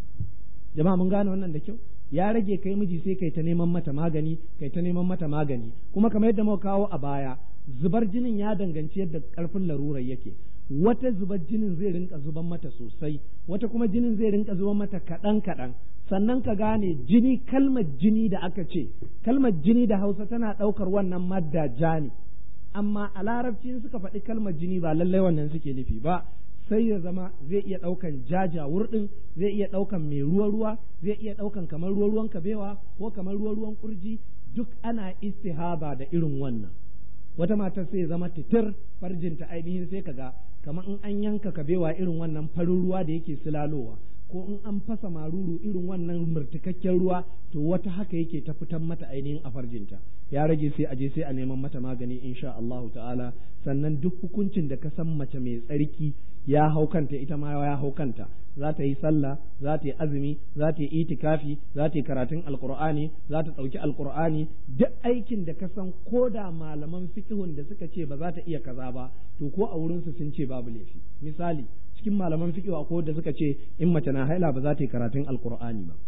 jama'a mun gane wannan da kyau ya rage kai miji sai kai ta neman mata magani kai ta neman mata magani kuma kamar yadda muka kawo a baya zubar jinin ya danganci yadda karfin larurar yake wata zubar jinin zai rinka zuban mata sosai wata kuma jinin zai rinka zuban mata kaɗan kaɗan sannan ka gane jini kalmar jini da aka ce kalmar jini da hausa tana ɗaukar wannan madda ja ne amma a larabci suka faɗi kalmar jini ba lallai wannan suke nufi ba sai ya zama zai iya ɗaukan jaja wurɗin zai iya ɗaukan mai ruwa ruwa zai iya ɗaukan kamar ruwa ruwan kabewa ko kamar ruwa ruwan kurji duk ana istihaba da irin wannan wata matar sai ya zama titir farjinta ainihin sai kaga kamar in an yanka kabewa irin wannan farin ruwa da yake silalowa ko in an fasa maruru irin wannan murtukakken ruwa to wata haka yake ta fitan mata ainihin a farjinta ya rage sai a je sai a neman mata magani insha Allah ta'ala sannan duk hukuncin da ka san mace mai tsarki ya hau kanta ita ma ya hau kanta za ta yi sallah za ta yi azumi za ta yi itikafi za ta yi karatun alqur'ani za ta ɗauki alqur'ani duk aikin da ka san ko da malaman fiqhun da suka ce ba za ta iya kaza ba to ko a wurin su sun ce babu laifi misali cikin malaman fiqh akwai da suka ce in mace na haila ba za ta yi karatun alqur'ani ba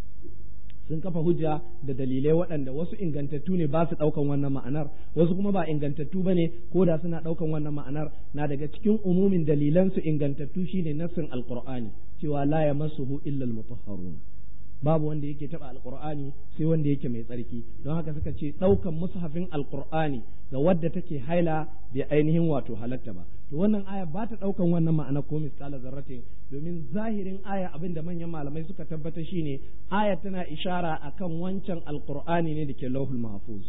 sun kafa hujja da dalilai waɗanda wasu ingantattu ne ba su ɗaukan wannan ma'anar wasu kuma ba ingantattu ba ne ko da suna ɗaukan wannan ma'anar na daga cikin umumin dalilansu ingantattu shine nassin alqur'ani cewa la yamassuhu illa almutahharun babu wanda yake taba alqur'ani sai wanda yake mai tsarki don haka suka ce ɗaukan mushafin alqur'ani ga wadda take haila bai ainihin wato halatta ba to wannan aya ba ta ɗaukan wannan ma'ana ko misqala zarratin domin zahirin aya abin da manyan malamai suka tabbata shine aya tana ishara akan wancan alqur'ani ne da ke lauhul mahfuz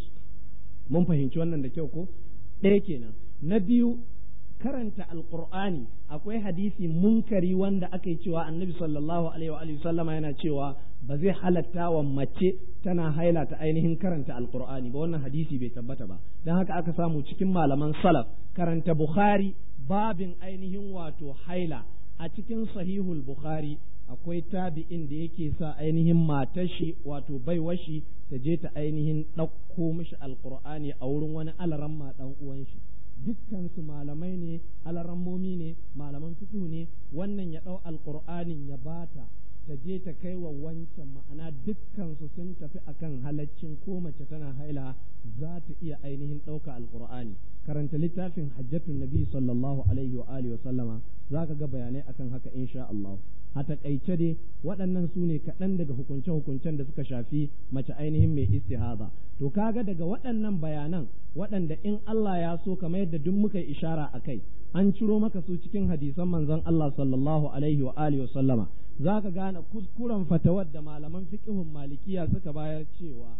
mun fahimci wannan da kyau ko ɗaya kenan na biyu karanta alqur'ani akwai hadisi munkari wanda aka yi cewa annabi sallallahu alaihi wa sallama yana cewa ba zai halatta wa mace tana haila ta ainihin karanta alqur'ani ba wannan hadisi bai tabbata ba dan haka aka samu cikin malaman salaf karanta bukhari babin ainihin wato haila a cikin sahihul bukhari akwai tabi'in da yake sa ainihin matashi wato baiwashi ta je ta ainihin ɗauko mishi alqur'ani a wurin wani alaramma dan uwan shi dukkansu malamai ne alarammomi ne malaman fikihu ne wannan ya ɗau alƙur'anin ya bata ta je ta kai wa wancan ma'ana dukkansu sun tafi akan halaccin ko mace tana haila za ta iya ainihin ɗauka alƙur'ani karanta littafin hajjatun nabi sallallahu alaihi wa alihi wa sallama za ka ga bayanai akan haka insha Allah a takaice dai waɗannan su ne kaɗan daga hukunce-hukuncen da suka shafi mace ainihin mai istihaba to kaga daga waɗannan bayanan waɗanda in Allah ya so kamar yadda duk muka yi ishara a kai an ciro maka su cikin hadisan manzon Allah sallallahu alaihi wa alihi wa sallama za ka gane kuskuren fatawar da malaman fiqhun malikiya suka bayar cewa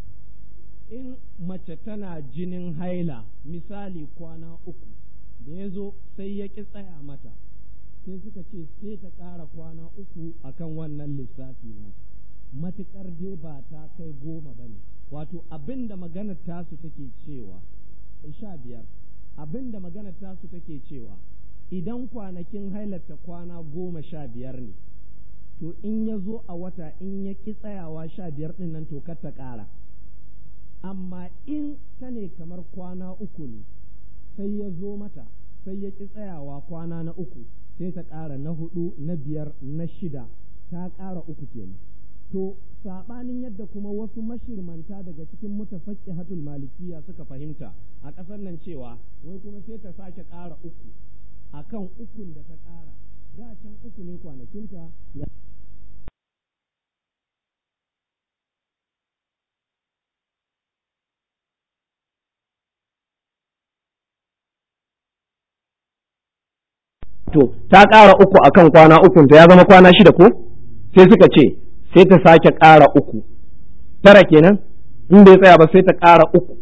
in mace tana jinin haila misali kwana uku da ya zo sai ya ƙi tsaya mata sai suka ce sai ta ƙara kwana uku akan wannan lissafi na sai ta ƙara kwana uku matuƙar dai ba ta kai goma ba ne wato abin da maganar tasu take cewa sha biyar abin da maganar tasu take cewa idan kwanakin hailarta kwana goma sha biyar ne to in ya zo a wata in ya ƙi tsayawa sha biyar ɗin nan to kar ta ƙara amma in ta ne kamar kwana uku ne sai ya zo mata sai ya ƙi tsayawa kwana na uku sai ta ƙara na hudu na biyar na shida ta ƙara uku kenan to saɓanin yadda kuma wasu mashirmanta daga cikin mutafakki hatul malikiya suka fahimta a ƙasar nan cewa wai kuma sai ta sake ƙara uku akan ukun da ta ƙara da can uku ne kwanakinta ya to ta ƙara uku akan kwana ukun ta ya zama kwana shida ko sai suka ce sai ta sake ƙara uku tara kenan in bai tsaya ba sai ta ƙara uku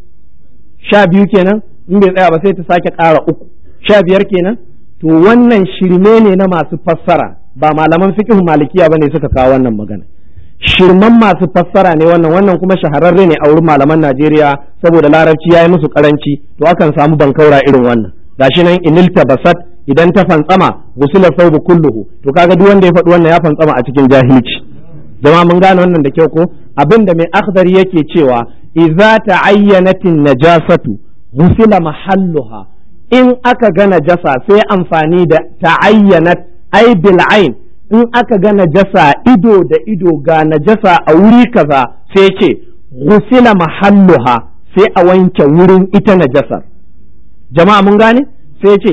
sha biyu kenan in bai tsaya ba sai ta sake ƙara uku sha biyar kenan to wannan shirme ne na masu fassara ba malaman fiqh malikiya bane suka kawo wannan magana shirman masu fassara ne wannan wannan kuma shahararre ne a wurin malaman Najeriya saboda larabci yayi musu karanci to akan samu bankaura irin wannan gashi nan inilta basat idan ta fantsama gusula saubu kulluhu to kaga duk wanda ya faɗi wannan ya fantsama a cikin jahilci jama'a mun gane wannan da kyau ko abinda mai akhdari yake cewa idza ta'ayyanatin najasatu gusila mahalluha in aka ga najasa sai amfani da ta'ayyanat ai bil ain in aka ga najasa ido da ido ga najasa a wuri kaza sai ce gusila mahalluha sai a wanke wurin ita najasar jama'a mun gane sai ce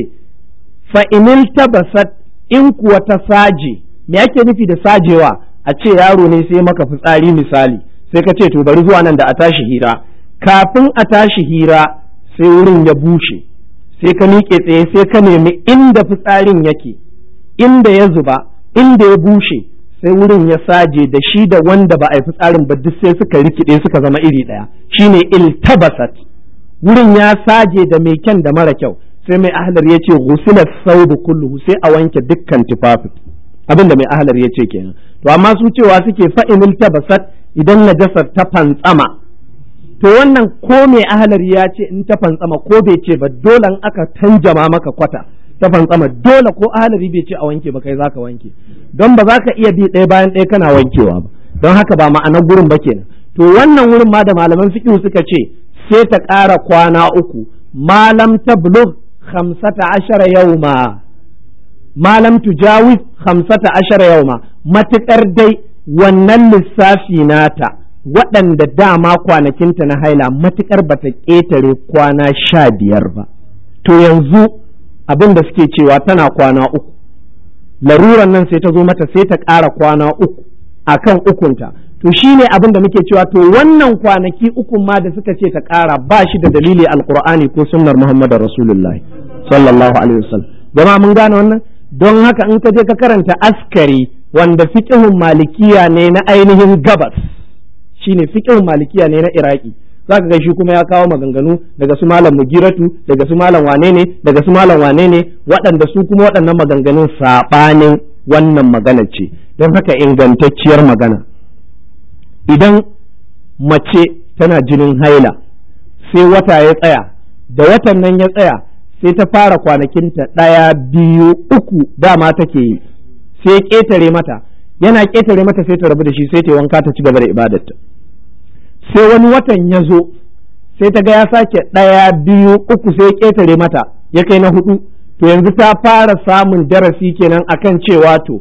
fa'inil tabasat in kuwa ta saje me ake nufi da sajewa a ce yaro ne sai maka fitsari misali sai ka ce to bari zuwa nan da a tashi hira kafin a tashi hira sai wurin ya bushe sai ka miƙe tsaye sai ka nemi inda fitsarin yake inda ya zuba inda ya bushe sai wurin ya saje da shi da wanda ba a yi fitsarin ba duk sai suka rikide suka zama iri ɗaya shine iltabasat wurin ya saje da mai kyan da mara kyau sai mai ahlar ya ce ghusila saubu kulluhu sai a wanke dukkan tufafin abin da mai ahlar ya ce kenan to amma su cewa suke fa'inil tabasat idan najasar ta fantsama to wannan ko mai ahlar ya ce in ta fantsama ko bai ce ba dole in aka tanjama maka kwata ta fantsama dole ko ahlari bai ce a wanke ba kai zaka wanke don ba za ka iya bi ɗaya bayan ɗaya kana wankewa ba don haka ba ma'anar gurin ba kenan to wannan wurin ma da malaman fiqh suka ce sai ta ƙara kwana uku malam tablugh khamsata ashara yawma malam tujawiz khamsata ashara yawma matukar dai wannan lissafi nata waɗanda dama kwanakinta na haila matukar bata ƙetare kwana sha biyar ba to yanzu abin da suke cewa tana kwana uku laruran nan sai ta zo mata sai ta ƙara kwana uku akan ukunta to shi ne abin da muke cewa to wannan kwanaki ukun ma da suka ce ta ƙara ba shi da dalili alkur'ani ko sunnar muhammadu rasulullahi sallallahu alaihi wasallam jama'a mun gane wannan don haka in ka je ka karanta askari wanda fiqhun malikiya ne na ainihin gabas shine fiqhun malikiya ne na iraki zaka ga shi kuma ya kawo maganganu daga su malam mugiratu daga su malam wane ne daga su malam wane ne waɗanda su kuma waɗannan maganganun saɓanin wannan magana ce don haka ingantacciyar magana idan mace tana jinin haila sai wata ya tsaya da watan nan ya tsaya sai ta fara kwanakinta ɗaya biyu uku dama take yi sai ƙetare mata yana ƙetare mata sai ta rabu da shi sai ta wanka ta ci gaba da ibadarta sai wani watan ya zo sai ta ga ya sake ɗaya biyu uku sai ƙetare mata ya kai na hudu to yanzu ta fara samun darasi kenan akan cewa to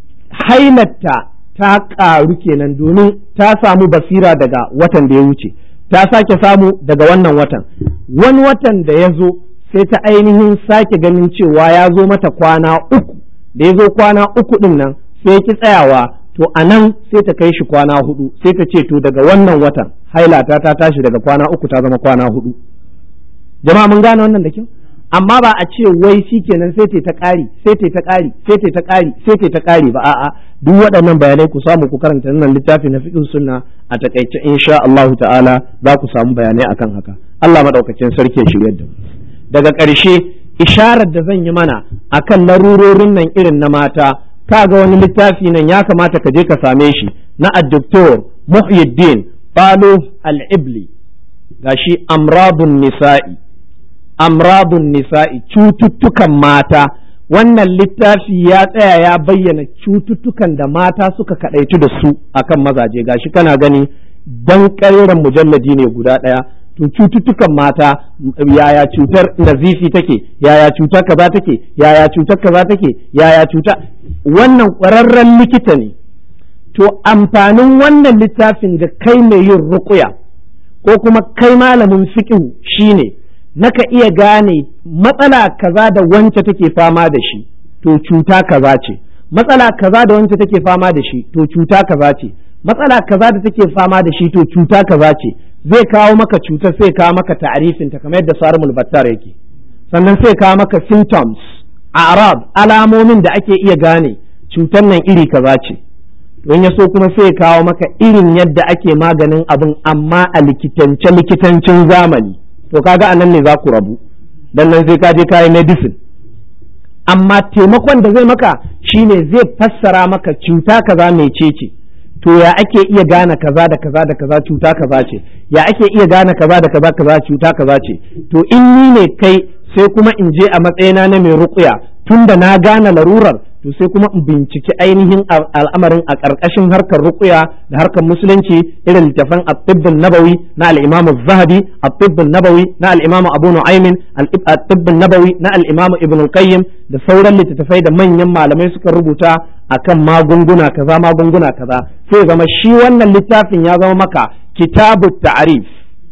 hailatta ta ƙaru kenan domin ta samu basira daga watan da ya wuce ta sake samu daga wannan watan wani watan da ya zo sai ta ainihin sake ganin cewa ya zo mata kwana uku da ya zo kwana uku ɗin nan sai ki tsayawa to a nan sai ta kai shi kwana hudu sai ta ce to daga wannan watan hailata ta tashi daga kwana uku ta zama kwana hudu jama'a mun gane wannan da kyau amma ba a ce wai shi kenan sai ta ƙari sai ta ƙari sai ta ƙari sai ta ƙari ba a'a duk waɗannan bayanai ku samu ku karanta wannan littafi na fiqh sunna a takaice insha Allah ta'ala za ku samu bayanai akan haka Allah madaukakin sarki ya shiryar da mu daga ƙarshe isharar da zan yi mana akan larurorin nan irin na mata ka ga wani littafi nan ya kamata ka je ka same shi na addoktor muhyiddin balo al-ibli gashi amradun nisa'i amradun nisa'i cututtukan mata wannan littafi ya tsaya ya bayyana cututtukan da mata suka kadaitu da su akan mazaje gashi kana gani dan ƙareren mujalladi ne guda ɗaya to cututtukan mata yaya cutar nazifi take yaya cutar kaza take yaya cutar kaza take yaya cuta wannan ƙwararren likita ne to amfanin wannan littafin ga kai mai yin ruƙuya ko kuma kai malamin fiqh shine naka iya gane matsala kaza da wance take fama da shi to cuta kaza ce matsala kaza da wance take fama da shi to cuta kaza ce matsala kaza da take fama da shi to cuta kaza ce zai kawo maka cutar sai kawo maka ta'arifin ta kamar yadda sarmul battar yake sannan sai kawo maka symptoms arab alamomin da ake iya gane cutar nan iri kaza ce don ya so kuma sai kawo maka irin yadda ake maganin abin amma a likitance likitancin zamani to kaga anan ne za ku rabu dan nan sai ka je kayi medicine amma taimakon da zai maka shine zai fassara maka cuta kaza mecece to ya ake iya gane kaza da kaza da kaza cuta kaza ce ya ake iya gane kaza da kaza kaza cuta kaza ce to in ni ne kai sai kuma in je a matsayina na mai ruƙuya tunda na gane larurar to sai kuma in binciki ainihin al'amarin a ƙarƙashin harkar ruƙuya da harkar musulunci irin littafan at-tibbun nabawi na al-imam az-zahabi at-tibbun nabawi na al-imam abu nu'aymin at-tibbun nabawi na al-imam ibn al-qayyim da sauran littattafai da manyan malamai suka rubuta akan magunguna kaza magunguna kaza sai zama shi wannan littafin ya zama maka kitabut ta'rif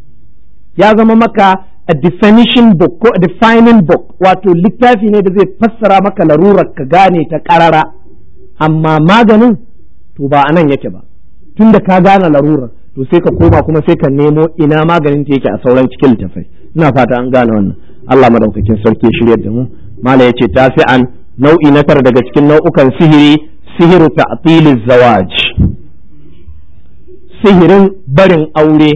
ya zama maka a definition book ko a defining book wato littafi ne da zai fassara maka larurar ka gane ta karara amma maganin to ba anan yake ba tunda ka gane larurar to sai ka koma kuma sai ka nemo ina maganin ta yake a sauran cikin littafai ina fata an gane wannan Allah madaukakin sarki ya shirya da mu mala yace tasi'an nau'i na tara daga cikin nau'ukan sihiri sihiru ta'tiliz zawaj sihirin barin aure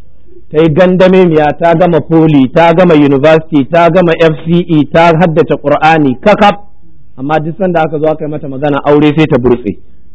ta yi gandame miya ta gama poli ta gama university ta gama fce ta haddace qur'ani kakaf amma duk sanda aka zo aka yi mata magana aure sai ta burtse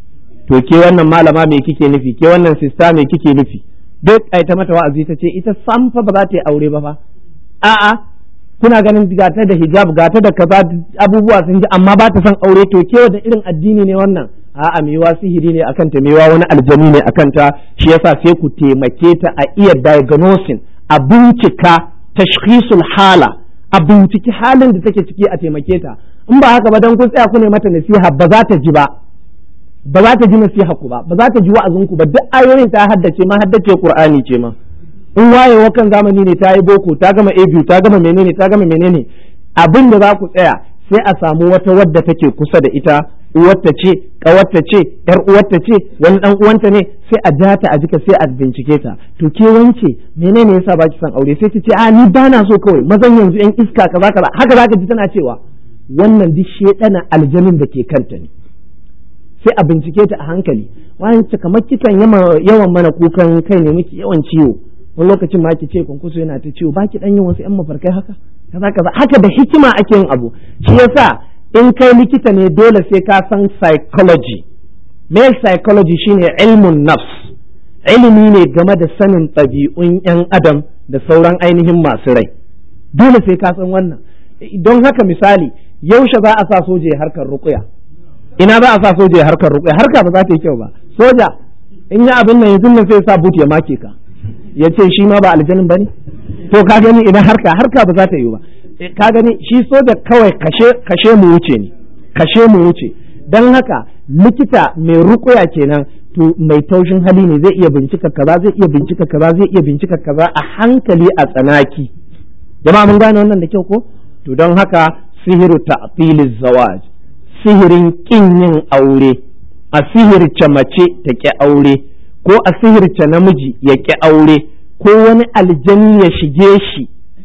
to ke wannan malama me kike nufi ke wannan sista me kike nufi duk ai ta mata wa'azi ta ce ita sam fa ba za ta yi aure ba fa a'a kuna ganin gata da hijab gata da kaza abubuwa sun ji amma ba ta son aure to ke da irin addini ne wannan a'a mewa sihiri ne akan ta mewa wani aljani ne akan ta shi yasa sai ku taimake ta a iya diagnosing a bincika tashkhisul hala a binciki halin da take ciki a taimake ta in ba haka ba dan kun tsaya ku ne mata nasiha ba za ta ji ba ba za ta ji nasiha ku ba ba za ta ji wa'azin ku ba duk ayoyin ta haddace ma haddace qur'ani ce ma in wayewa kan zamani ne ta yi boko ta gama a ta gama menene ta gama menene abin da za ku tsaya sai a samu wata wadda take kusa da ita uwarta ce ƙawarta ce yar uwarta ce wani dan uwanta ne sai a data a jika sai a bincike ta to ke wance menene yasa baki son aure sai ta ce a ni bana so kawai mazan yanzu yan iska kaza kaza haka zaka ji tana cewa wannan duk shedana aljanin da ke kanta ne sai a bincike ta a hankali wance kamar kikan yawan mana kukan kai ne miki yawan ciwo wani lokacin ma ki ce kunkuso yana ta ciwo baki dan yin wasu yan mafarkai haka kaza kaza haka da hikima ake yin abu shi yasa in kai likita ne dole sai ka san psychology me psychology shine ilmun nafs ilimi ne game da sanin ɗabi'un yan adam da sauran ainihin masu rai dole sai ka san wannan don haka misali yaushe za a sa soja harkar rukuya ina za a sa soja harkar rukuya harka ba za ta yi kyau ba soja in yi abin nan yanzu nan sai sa but ya make ka ya ce shi ma ba aljanin ba ne to ka gani idan harka harka ba za ta yi ba ka gani shi soja kawai kashe kashe mu wuce ne kashe mu wuce don haka likita mai rukuya kenan to mai taushin hali ne zai iya bincika kaza zai iya bincika kaza zai iya bincika kaza a hankali a tsanaki jama'a mun gane wannan da kyau ko to don haka sihiru ta'tiliz zawaj sihirin kin yin aure a sihirce mace ta ki aure ko a sihirce namiji ya ƙi aure ko wani aljani ya shige shi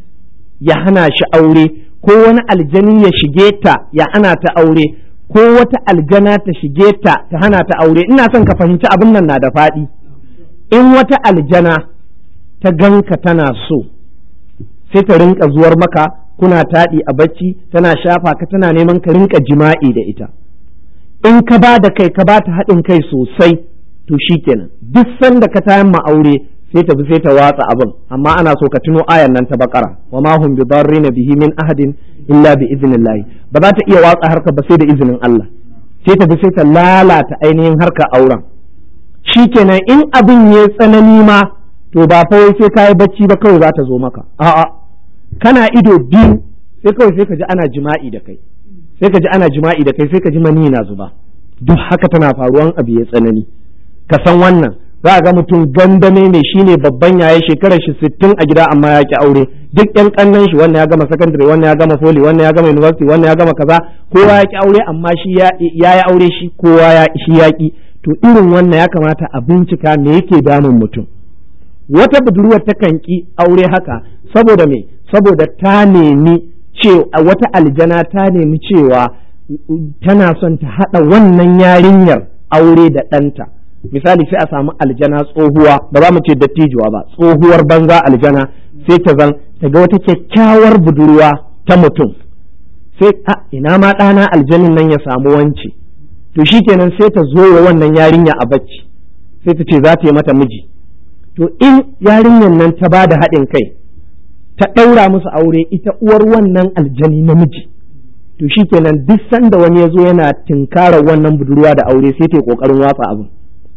ya hana shi aure ko wani aljani ya shige ta ya hana ta aure ko wata aljana ta shige ta ta hana ta aure ina son ka fahimci abin nan na da faɗi in wata aljana ta ganka tana so sai ta rinka zuwar maka kuna taɗi a bacci tana shafa ka tana neman ka rinka jima'i da ita in ka ba da kai ka ba ta haɗin kai sosai to shikenan duk sanda ka tayan ma aure sai ta bi sai ta watsa abin amma ana so ka tuno ayan nan ta bakara wa ma hum bidarrina bihi min ahadin illa bi idnillah ba za ta iya watsa harka ba sai da izinin Allah sai ta bi sai ta lalata ainihin harka auren shikenan in abin ya tsanani ma to ba fa wai sai kai bacci ba kawai za ta zo maka a'a kana ido biyu sai kawai sai ka ji ana jima'i da kai sai ka ji ana jima'i da kai sai ka ji mani na zuba duk haka tana faruwan abu ya tsanani ka san wannan za a ga mutum gandame ne shine babban yaye shekarar shi sittin a gida amma ya ki aure duk yan kannan shi wannan ya gama secondary wannan ya gama poli wannan ya gama university wannan ya gama kaza kowa ya ki aure amma shi ya yi aure shi kowa ya shi ya ki to irin wannan ya kamata a bincika me yake damun mutum wata budurwar ta kan ki aure haka saboda me saboda ta nemi cewa wata aljana ta nemi cewa tana son ta haɗa wannan yarinyar aure da ɗanta misali sai a samu aljana tsohuwa ba za mu ce dattijuwa ba tsohuwar banza aljana sai ta zan ta ga wata kyakkyawar budurwa ta mutum sai a ina ma ɗana aljanin nan ya samu wance to shikenan sai ta zo wa wannan yarinya a bacci sai ta ce za ta yi mata miji to in yarinyar nan ta ba da haɗin kai ta ɗaura musu aure ita uwar wannan aljani namiji to shikenan duk sanda wani ya zo yana tinkarar wannan budurwa da aure sai ta yi ƙoƙarin watsa abin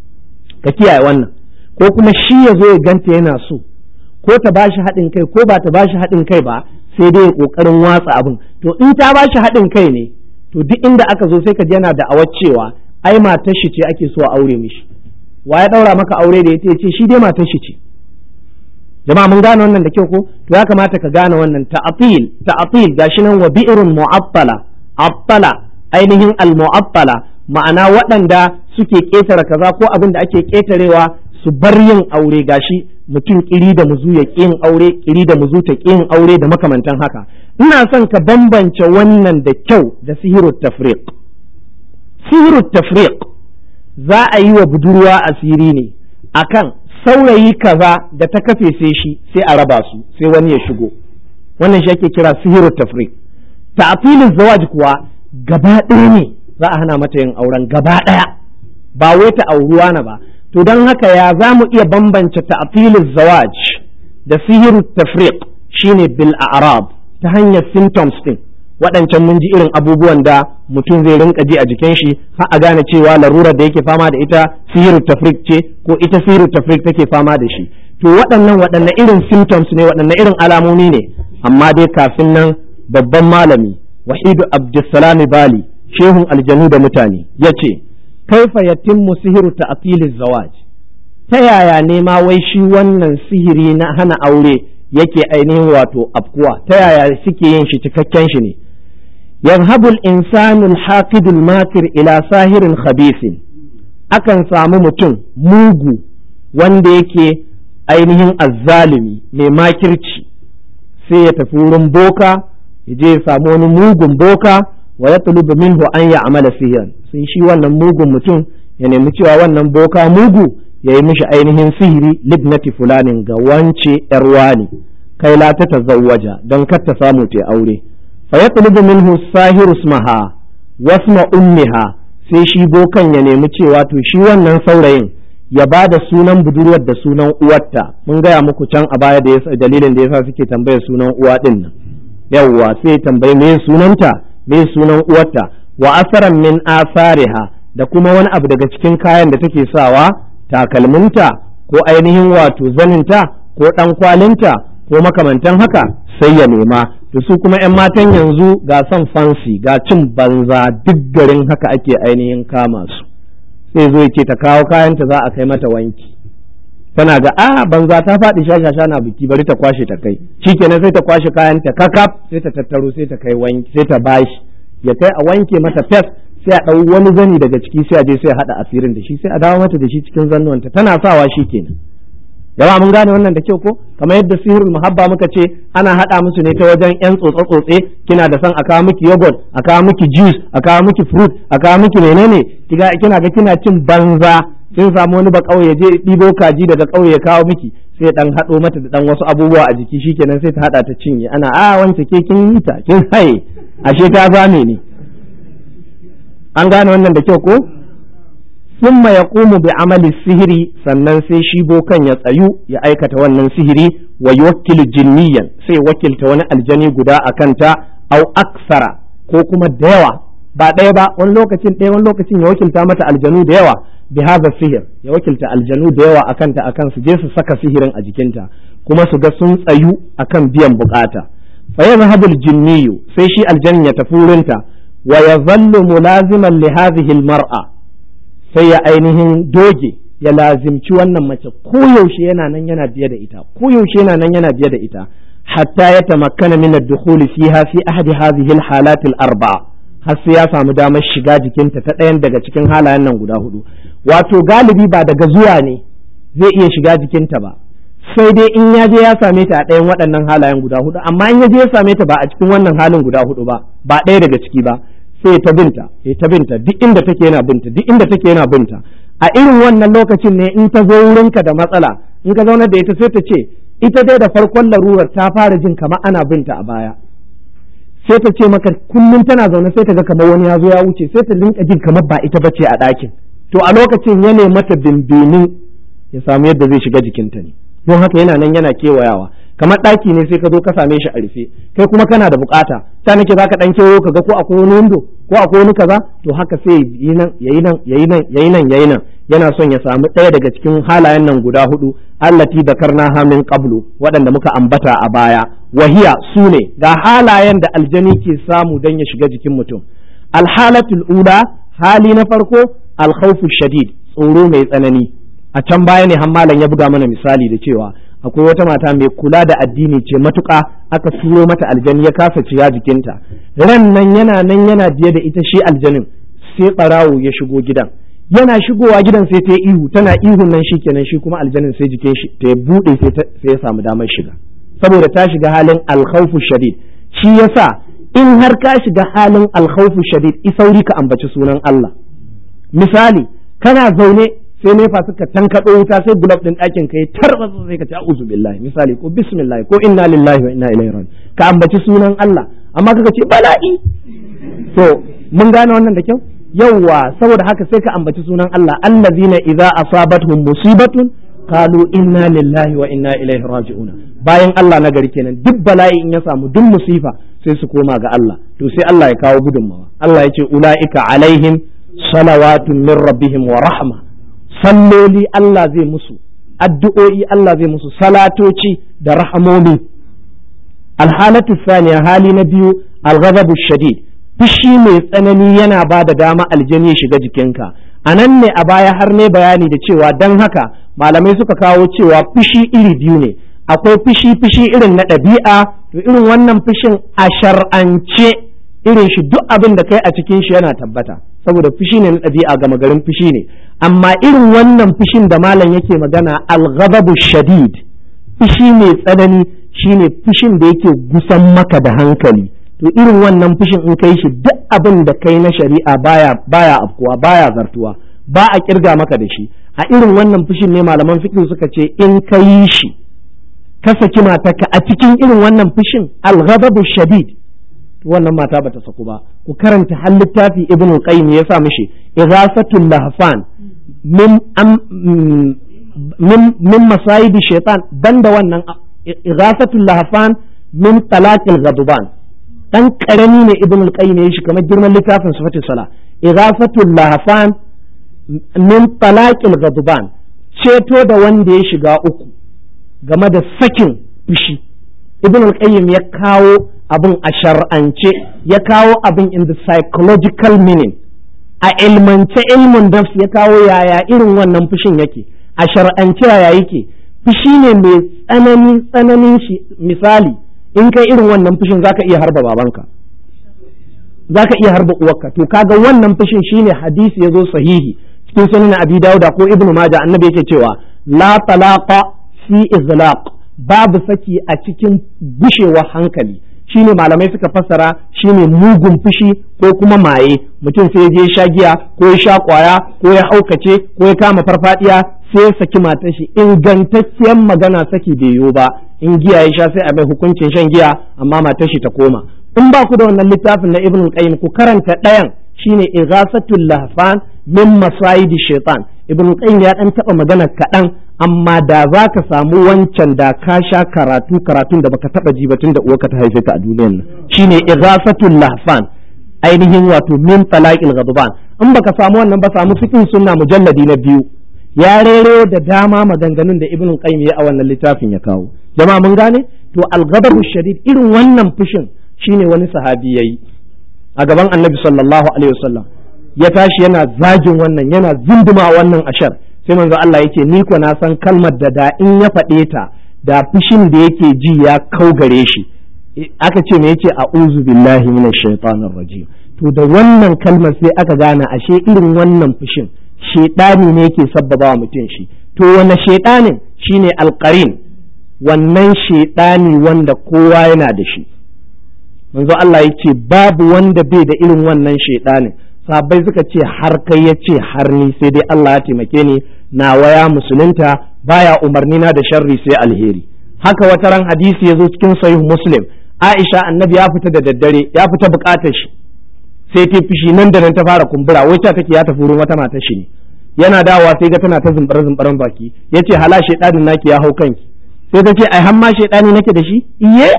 ka kiyaye wannan ko kuma shi ya zo ya ganta yana so ko ta ba shi haɗin kai ko ba ta ba shi haɗin kai ba sai dai ya ƙoƙarin watsa abin to in ta ba shi haɗin kai ne to duk inda aka zo sai ka ji yana da'awar cewa ai matar shi ce ake so a aure mishi wa ya ɗaura maka aure da ya ce shi dai matar shi ce jama'a mun gane wannan da kyau ko to ya kamata ka gane wannan ta'atil ta'atil gashi nan wa bi'run mu'attala attala ainihin al-mu'attala ma'ana waɗanda suke ƙetare kaza ko abin da ake ƙetarewa su bar yin aure gashi mutum kiri da muzu ya yin aure kiri da muzu ta yin aure da makamantan haka ina son ka bambance wannan da kyau da sihirut tafriq sihirut tafriq za a yi wa budurwa asiri ne akan saurayi kaza da ta kafe sai shi sai a raba su sai wani ya shigo wannan shi ake kira sihirut tafriq ta'tilin zawaj kuwa gaba ɗaya ne za a hana mata yin auren gaba ɗaya ba wai ta auruwa na ba to don haka ya za mu iya bambance ta'tilin zawaj da sihiru tafriq shine bil a'rab ta hanyar symptoms din waɗancan mun ji irin abubuwan da mutum zai rinka ji a jikin shi har a gane cewa larurar da yake fama da ita sihiru tafriq ce ko ita sihiru tafriq take fama da shi to waɗannan waɗanne irin symptoms ne waɗanne irin alamomi ne amma dai kafin nan babban malami wahidu abdulsalami bali shehun aljanu da mutane ya ce kaifa yatimmu sihiru ta'til zawaj ta yaya ne ma wai shi wannan sihiri na hana aure yake ainihin wato afkuwa ta yaya suke yin shi cikakken shi ne yanhabul insanul haqidul makir ila sahirin khabisin akan samu mutum mugu wanda yake ainihin azzalimi mai makirci sai ya tafi wurin boka ya je ya samu wani mugun boka wa ya tulubu minhu an ya amala sihiran sai shi wannan mugun mutum ya nemi cewa wannan boka mugu ya yi mishi ainihin sihiri libnati fulanin ga wance yarwani kai la ta tazawwaja don kar ta samu ta aure fa ya tulubu minhu sahiru smaha wasma ummiha sai shi bokan ya nemi cewa to shi wannan saurayin ya ba da sunan budurwar da sunan uwarta mun gaya muku can a baya da yasa dalilin da yasa suke tambayar sunan uwa din nan yawwa sai tambayi me sunanta me sunan uwarta wa asaran min asariha da kuma wani abu daga cikin kayan da take sawa takalminta ko ainihin wato zaninta ko dan kwalinta ko makamantan haka sai ya nema to su kuma 'yan matan yanzu ga son fansi ga cin banza duk garin haka ake ainihin kama su sai zo ce ta kawo kayanta za a kai mata wanki tana ga a banza ta faɗi shashasha na biki bari ta kwashe ta kai shikenan sai ta kwashe kayanta kakaf sai ta tattaro sai ta kai wanki sai ta bashi ya kai a wanke mata fes sai a ɗau wani zani daga ciki sai a je sai a haɗa asirin da shi sai a dawo mata da shi cikin zannuwanta tana sawa shi kenan yawa mun gane wannan da kyau ko kamar yadda sihirul muhabba muka ce ana haɗa musu ne ta wajen yan tsotse tsotse kina da son a kawo miki yogurt a kawo miki juice a kawo miki fruit a kawo miki menene kiga kina ga kina cin banza kin samu wani ba kauye je ɗibo kaji daga kauye ya kawo miki sai dan haɗo mata da dan wasu abubuwa a jiki shikenan sai ta haɗa ta cinye ana a wance ke kin yi ta kin haye ashe ta zame ne an gane wannan da kyau ko thumma yaqumu bi amali sihiri sannan sai shi bokan ya tsayu ya aikata wannan sihiri wa yuwakkilu jinniyan sai wakilta wani aljani guda a kanta au aksara ko kuma da yawa ba ɗaya ba wani lokacin ɗaya wani lokacin ya wakilta mata aljanu da yawa bi hadha sihir ya wakilta aljanu da yawa akan ta akan su je su saka sihirin a jikinta kuma su ga sun tsayu akan biyan bukata fa yadhhabu aljinniyu sai shi aljannin ya tafi wurinta wa yazallu mulaziman li hadhihi almar'a sai ya ainihin doge ya lazimci wannan mace koyaushe yana nan yana biye da ita koyaushe yana nan yana biye da ita hatta ya tamakkana min ad-dukhuli fiha fi ahadi hadhihi al-halat al-arba'a har sai ya samu damar shiga jikinta ta ɗayan daga cikin halayen nan guda hudu wato galibi ba daga zuwa ne zai iya shiga jikinta ba sai dai in ya je ya same ta a ɗayan waɗannan halayen guda hudu amma in ya je ya same ta ba a cikin wannan halin guda hudu ba ba ɗaya daga ciki ba sai ta binta ya ta binta duk inda take yana binta duk inda take yana binta a irin wannan lokacin ne in ta zo wurinka da matsala in ka zauna da ita sai ta ce ita dai da farkon larurar ta fara jin kamar ana binta a baya sai ta ce maka kullum tana zaune sai ta ga kamar wani ya zo ya wuce sai ta linka jin kamar ba ita bace a ɗakin to a lokacin ya ne mata bimbinin ya samu yadda zai shiga jikinta ne don haka yana nan yana kewayawa kamar ɗaki ne sai ka zo ka same shi a rufe kai kuma kana da bukata ta nake zaka dan kewayo ka ga ko akwai wani windo ko akwai wani kaza to haka sai yi nan yayi nan yayi nan yayi nan yayi nan yana son ya samu ɗaya daga cikin halayen nan guda hudu allati dakarna ha min qablu waɗanda muka ambata a baya wahiya su ne ga halayen da aljani ke samu don ya shiga jikin mutum alhalatul ula hali na farko alkhawfu shadid tsoro mai tsanani a can baya ne hammalan ya buga mana misali da cewa akwai wata mata mai kula da addini ce matuƙa aka turo mata aljani ya kasa ciya jikinta ran nan yana nan yana biye da ita shi aljanin sai ɓarawo ya shigo gidan yana shigowa gidan sai ta yi ihu tana ihun nan shikenan shi kuma aljanin sai jikin shi ta buɗe sai ya samu damar shiga saboda ta shiga halin alkhawfu shadid shi yasa in har ka shiga halin alkhawfu shadid isauri ka ambaci sunan Allah misali kana zaune sai nefa suka tankaɗo wuta sai gulab ɗin ɗakin ka yi tarbatsa sai ka ce a'udhu billahi misali ko bismillah ko inna lillahi wa inna ilaihi raji'un ka ambaci sunan Allah amma kaga ce bala'i to mun gane wannan da kyau yawwa saboda haka sai ka ambaci sunan Allah allazina idza asabatuhum musibatun qalu inna lillahi wa inna ilaihi raji'un bayan Allah na gari kenan duk bala'i in ya samu duk musifa sai su koma ga Allah to sai Allah ya kawo gudunmawa Allah ya ce ulaika alaihim salawatun min rabbihim wa rahma salloli Allah zai musu addu'o'i Allah zai musu salatoci da rahamomi alhalatu saniya hali na biyu alghadabu shadid fushi mai tsanani yana ba da dama aljani ya shiga jikinka a nan ne a baya har ne bayani da cewa don haka malamai suka kawo cewa fushi iri biyu ne akwai fushi fushi irin na ɗabi'a to irin wannan fushin a shar'ance irin shi duk abin da kai a cikin shi yana tabbata saboda fushi ne na ɗabi'a gama garin fushi ne amma irin wannan fushin da malam yake magana al-ghadabu shadid fushi mai tsanani shine fushin da yake gusan maka da hankali to irin wannan fushin in kai shi duk abin da kai na shari'a baya baya afkuwa baya zartuwa ba a kirga maka da shi a irin wannan fushin ne malaman fiqh suka ce in ka yi shi ka saki matarka a cikin irin wannan fushin al-ghadabu shadid wannan mata bata saku ba ku karanta har littafi ibnu qayyim ya sa mishi ighasatul lahfan min min min masayid shaytan banda wannan ighasatul lahfan min talaqil ghadban dan karami ne ibnu qayyim ya shi kamar girman littafin sifatul sala ighasatul lahfan min talaqil ghadban ceto da wanda ya shiga uku game da sakin fushi ibnu qayyim ya kawo abin a shar'ance ya kawo abin in the psychological meaning a ilmance ilmin nafs ya kawo yaya irin wannan fushin yake a shar'ance yaya yake fushi ne mai tsanani tsananin shi misali in kai irin wannan fushin zaka iya harba babanka zaka iya harba uwarka to kaga wannan fushin shine hadisi yazo sahihi cikin sunan abi dauda ko ibnu majah annabi yake cewa la talaqa fi izlaq babu saki a cikin gushewar hankali shine malamai suka fassara shine mugun fushi ko kuma maye mutum sai je sha giya ko ya sha kwaya ko ya haukace ko ya kama farfadiya sai ya saki matar shi ingantacciyar magana saki bai yiwu ba in giya ya sha sai a mai hukuncin shan giya amma matar shi ta koma in ba ku da wannan littafin na ibn qayyim ku karanta ɗayan shine ighasatul lahfan min masayidi shaitan ibn qayyim ya dan taba magana kaɗan amma da za ka samu wancan da ka sha karatu karatun da baka taba ji batun da uwarka ta haife ka a duniyar nan shine ighasatul lahfan ainihin wato min talaqil ghadban in baka samu wannan ba samu fiqh sunna mujalladi na biyu ya rero da dama maganganun da ibn qayyim ya a wannan littafin ya kawo jama'a mun gane to al-ghadabu shadid irin wannan fushin shine wani sahabi yayi a gaban annabi sallallahu alaihi wasallam ya tashi yana zagin wannan yana zunduma wannan ashar sai manzo Allah yake ni ko na san kalmar da da in ya faɗe ta da fushin da yake ji ya kau gare shi aka ce me yace a'udhu billahi minash shaitanir rajim to da wannan kalmar sai aka gane ashe irin wannan fushin shedani ne yake sabbaba wa mutum shi to wani shedanin shine alqarin wannan shedani wanda kowa yana da shi manzo Allah yace babu wanda bai da irin wannan shedanin sahabbai suka ce har kai ya ce har ni sai dai Allah ya taimake ni na waya musulunta baya umarni na da sharri sai alheri haka wata ran hadisi ya zo cikin sahih muslim Aisha annabi ya fita da daddare ya fita bukatar shi sai ta fishi nan da nan ta fara kumbura wai ta take ya tafi wurin wata matar shi ne yana dawowa sai ga tana ta zumbare zumbaren baki yace hala shedadin naki ya hau kanki sai ta ce ai hamma shedani nake da shi iye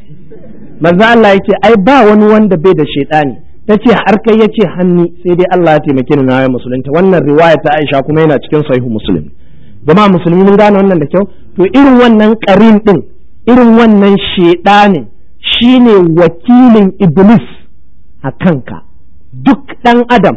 manzo Allah yace ai ba wani wanda bai da shedani ta ce har kai ya ce hanni sai dai Allah ya taimake ni na yi musulunta wannan riwaya ta Aisha kuma yana cikin sahihu muslim jama'a musulmi mun gane wannan da kyau to irin wannan karin din irin wannan shedanin shine wakilin iblis a kanka duk dan adam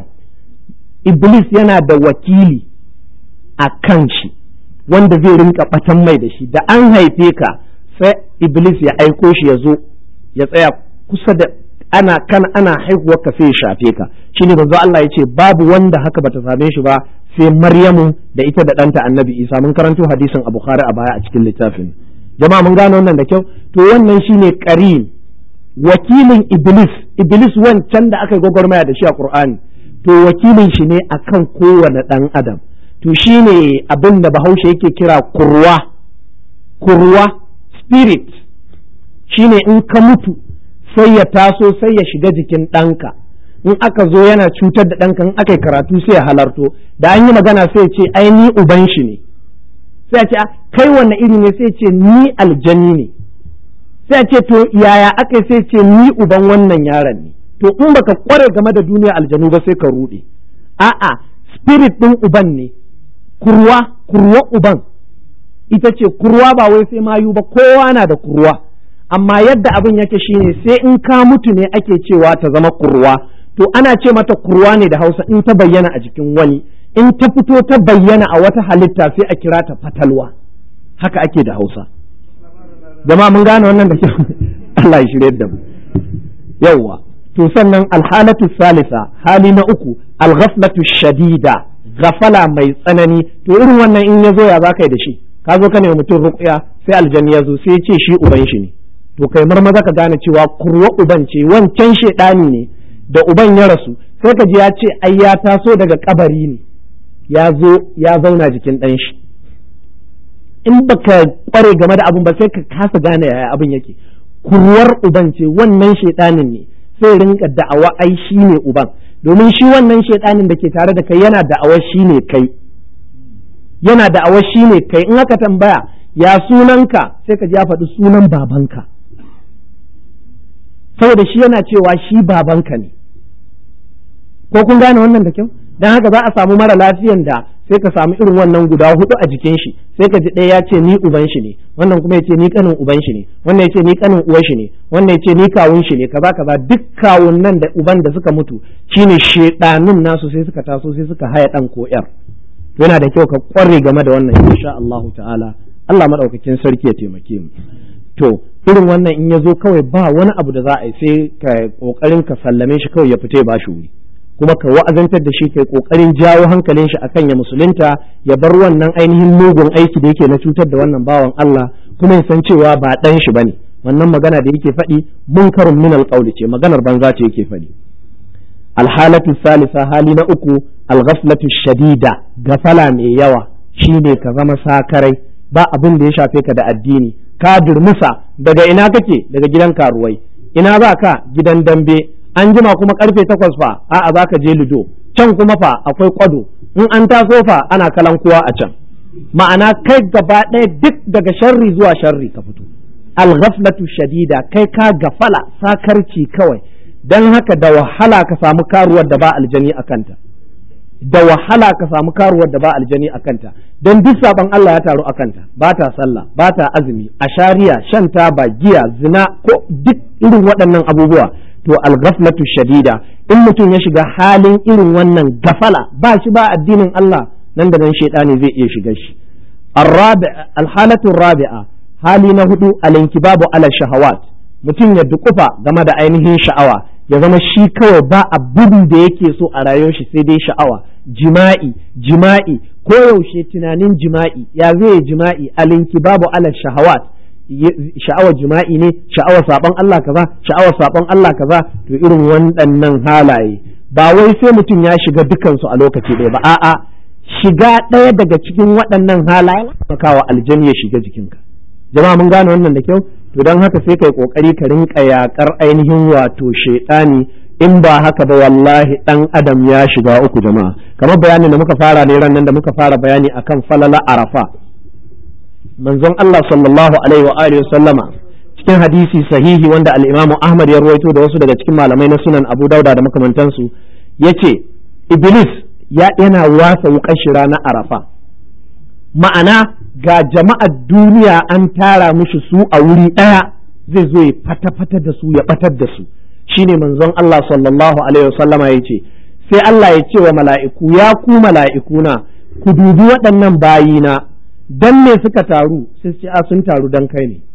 iblis yana da wakili a kan shi wanda zai rinka batan mai da shi da an haife ka sai iblis ya aiko shi ya zo ya tsaya kusa da ana kan ana haihuwar ka sai ya shafe ka shine manzo Allah ya ce babu wanda haka bata same shi ba sai Maryamu da ita da ɗanta Annabi Isa mun karanto hadisin a Bukhari a baya a cikin littafin jama'a mun gane wannan da kyau to wannan shine qarin wakilin Iblis Iblis wancan da aka yi gwagwarmaya da shi a Qur'ani to wakilin shi ne akan kowane ɗan adam to shine abin da Bahaushe yake kira kurwa kurwa spirit shine in ka mutu sai ya taso sai ya shiga jikin ɗanka in aka zo yana cutar da ɗanka in aka yi karatu sai ya halarto da an yi magana sai ya ce ai ni uban shi ne sai ya ce kai wanne iri ne sai ya ce ni aljani ne sai ya ce to yaya aka sai ce ni uban wannan yaron ne to in baka kware game da duniya aljanu ba sai ka ruɗe a'a spirit ɗin uban ne kurwa kurwa uban ita ce kurwa ba wai sai mayu ba kowa na da kurwa amma yadda abin yake shine sai in ka mutu ne ake cewa ta zama kurwa to ana ce mata kurwa ne da hausa in ta bayyana a jikin wani in ta fito ta bayyana a wata halitta sai a kira ta fatalwa haka ake da hausa jama'a mun gane wannan da kyau Allah ya shirye da mu yawwa to sannan alhalatu salisa hali na uku alghaflatu shadida gafala mai tsanani to irin wannan in ya zo ya zaka yi da shi ka zo ka nemi mutum ruqya sai aljanni ya zo sai ya ce shi uban shi ne to kai marmaza ka gane cewa kurwa uban ce wancan shedani ne da uban ya rasu sai ka ji ya ce ai ya taso daga kabari ne ya zo ya zauna jikin ɗan shi in baka kware game da abin ba sai ka kasa gane yaya abin yake kurwar uban ce wannan shedanin ne sai rinka da'awa ai shi ne uban domin shi wannan shedanin da ke tare da kai yana da'awar shi ne kai yana da'awar shi ne kai in aka tambaya ya sunanka sai ka ji ya faɗi sunan babanka saboda shi yana cewa shi babanka ne ko kun gane wannan da kyau don haka za a samu mara lafiyan da sai ka samu irin wannan guda hudu a jikin shi sai ka ji ɗaya ya ce ni uban shi ne wannan kuma ya ce ni kanin uban shi ne wannan ya ce ni kanin uwan shi ne wannan ya ce ni kawun shi ne kaza kaza duk kawun nan da uban da suka mutu shine shedanun nasu sai suka taso sai suka haya dan ko yar yana da kyau ka kware game da wannan insha Allahu ta'ala Allah madaukakin sarki ya taimake mu to irin wannan in ya zo kawai ba wani abu da za a yi sai ka kokarin ka sallame shi kawai ya fita ya bashi wuri kuma ka wa'azantar da shi kai kokarin jawo hankalin shi akan ya musulunta ya bar wannan ainihin mugun aiki da yake na cutar da wannan bawan Allah kuma ya san cewa ba dan shi bane wannan magana da yake faɗi munkarun min alqawli ce maganar banza ce yake faɗi alhalatu salisa hali na uku alghaflatu shadida gafala mai yawa shine ka zama sakarai ba abin da ya shafe ka da addini ka durmusa daga ina kake daga gidan karuwai ina za ka gidan dambe an jima kuma karfe takwas fa a'a za ka je lido can kuma fa akwai kwado in an taso fa ana kalan kuwa a can ma'ana kai gaba ɗaya duk daga sharri zuwa sharri ka fito al-ghaflatu shadida kai ka gafala sakarci kawai dan haka da wahala ka samu karuwar da ba aljani a kanta da wahala ka samu karuwar da ba aljani a kanta don duk saban Allah ya taru a kanta ba ta sallah ba ta azumi ashariya shan taba giya zina ko duk irin waɗannan abubuwa to al-ghaflatu shadida in mutum ya shiga halin irin wannan gafala ba shi ba addinin Allah nan da nan shaidani zai iya shiga shi al-halatu rabi'a hali na hudu al-inkibabu ala shahawat mutum ya dukufa game da ainihin sha'awa ya zama shi kawai ba abin da yake so a rayuwar shi sai dai sha'awa jima'i jima'i ko yaushe tunanin jima'i ya zai jima'i alinki babu ala shahawat sha'awar jima'i ne sha'awar sabon Allah kaza sha'awar sabon Allah kaza to irin waɗannan halaye ba wai sai mutum ya shiga dukansu a lokaci ɗaya ba a'a shiga ɗaya daga cikin waɗannan halaye makawa aljani ya shiga jikinka jama'a mun gane wannan da kyau to don haka sai kai kokari ka rinka yakar ainihin wato shaidani in ba haka ba wallahi dan adam ya shiga uku jama'a kamar bayanin da muka fara ne ran nan da muka fara bayani akan falala arafa manzon Allah sallallahu alaihi wa alihi sallama cikin hadisi sahihi wanda al-Imam Ahmad ya ruwaito da wasu daga cikin malamai na sunan Abu Dauda da makamantansu yace Iblis ya yana wasa wukan shi ranar arafa ma'ana ga jama'ar duniya an tara mishi su a wuri ɗaya zai zo ya fata-fata da su ya ɓatar da su shine manzon Allah sallallahu alaihi wasallama ya ce sai Allah ya ce wa mala'iku ya ku mala'ikuna ku dubi waɗannan bayina dan me suka taru sai ce a sun taru dan kai ne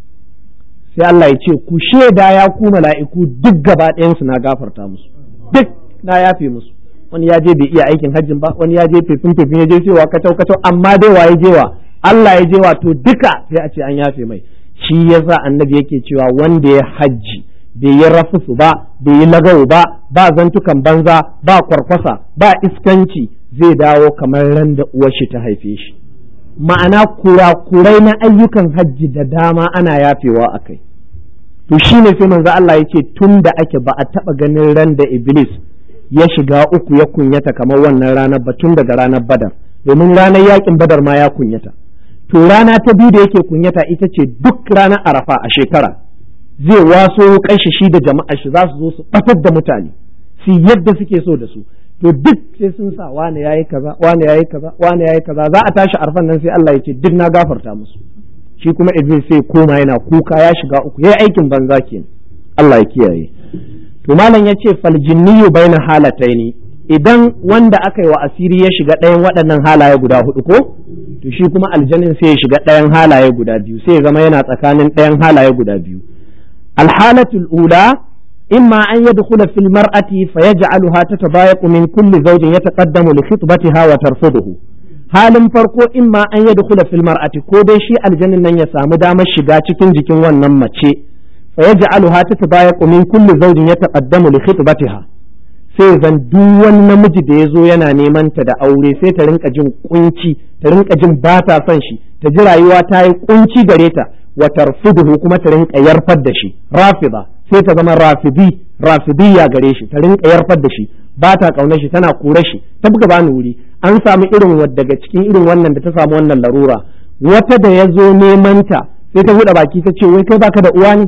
sai Allah ya ce ku shaida ya ku mala'iku duk gaba ɗayansu na gafarta musu duk na yafe musu wani ya je bai iya aikin hajjin ba wani ya je fefin fefin ya je cewa kacau kacau amma dai wa ya je wa Allah ya je wa to duka sai a ce an yafe mai shi yasa annabi yake cewa wanda ya hajji bai yi rafusu ba bai yi lagawo ba ba zantukan banza ba kwarkwasa ba iskanci zai dawo kamar ran da uwar shi ta haife shi ma'ana kurakurai na ayyukan hajji da dama ana yafewa a kai to shine sai manzo Allah yake tun da ake ba a taba ganin ran da iblis ya shiga uku ya kunyata kamar wannan ranar ba tun daga ranar badar domin ranar yakin badar ma ya kunyata to rana ta biyu da yake kunyata ita ce duk ranar arafa a shekara zai waso kanshi shi da jama'a shi za su zo su batar da mutane su yadda suke so da su to duk sai sun sa wane yayi kaza wane yayi kaza wane yayi kaza za a tashi arfan nan sai Allah ya ce duk na gafarta musu shi kuma Idris sai koma yana kuka ya shiga uku yayi aikin banza kenan Allah ya kiyaye to malam ya ce faljinniyu baina halataini idan wanda aka yi wa asiri ya shiga ɗayan waɗannan halaye guda hudu ko to shi kuma aljanin sai ya shiga ɗayan halaye guda biyu sai ya zama yana tsakanin ɗayan halaye guda biyu alhalatul ula imma an yadkhula fil mar'ati fayaj'aluha tatabayaqu min kulli zawjin yataqaddamu li khitbatiha wa tarfuduhu halin farko imma an yadkhula fil mar'ati ko dai shi aljanin nan ya samu damar shiga cikin jikin wannan mace فيجعلها تتضايق من كل زوج يتقدم لخطبتها sai zan duk wani namiji da ya zo yana neman ta da aure sai ta rinka jin kunci ta rinka jin ba ta son shi ta ji rayuwa ta yi kunci gare ta wa tarfuduhu kuma ta rinka yarfar da shi rafida sai ta zama rafidi rafidiyya gare shi ta rinka yarfar da shi ba ta kaunar shi tana kore shi ta buga bani wuri an samu irin daga cikin irin wannan da ta samu wannan larura wata da ya zo neman ta sai ta buɗe baki ta ce wai kai baka da uwa ne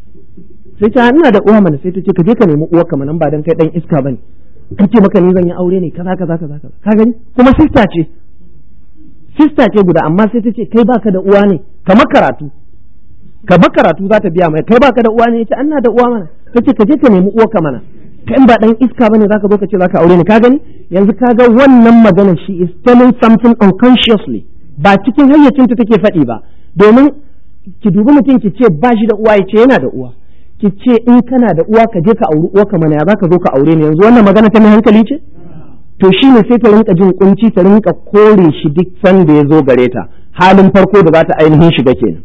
sai ta ina da uwa mana sai ta ce ka je ka nemi uwa kamar nan ba dan kai dan iska bane ka ce maka ni zan yi aure ne kaza kaza kaza kaza ka gani kuma sista ce sista ce guda amma sai ta ce kai baka da uwa ne ka karatu ka karatu za ta biya mai kai baka da uwa ne yace ina da uwa mana ta ce ka je ka nemi uwa ka mana kai ba dan iska bane zaka zo ka ce zaka aure ne ka gani yanzu ka ga wannan magana shi is telling something unconsciously ba cikin hayyacinta take faɗi ba domin ki dubi mutum ki ce ba shi da uwa ya ce yana da uwa ki ce in kana da uwa ka je ka auri uwa ka mana ya zaka zo ka aure ni yanzu wannan magana ta mai hankali ce to shi ne sai ta rinka jin kunci ta rinka kore shi duk sanda ya zo gare ta halin farko da za ta ainihin shiga kenan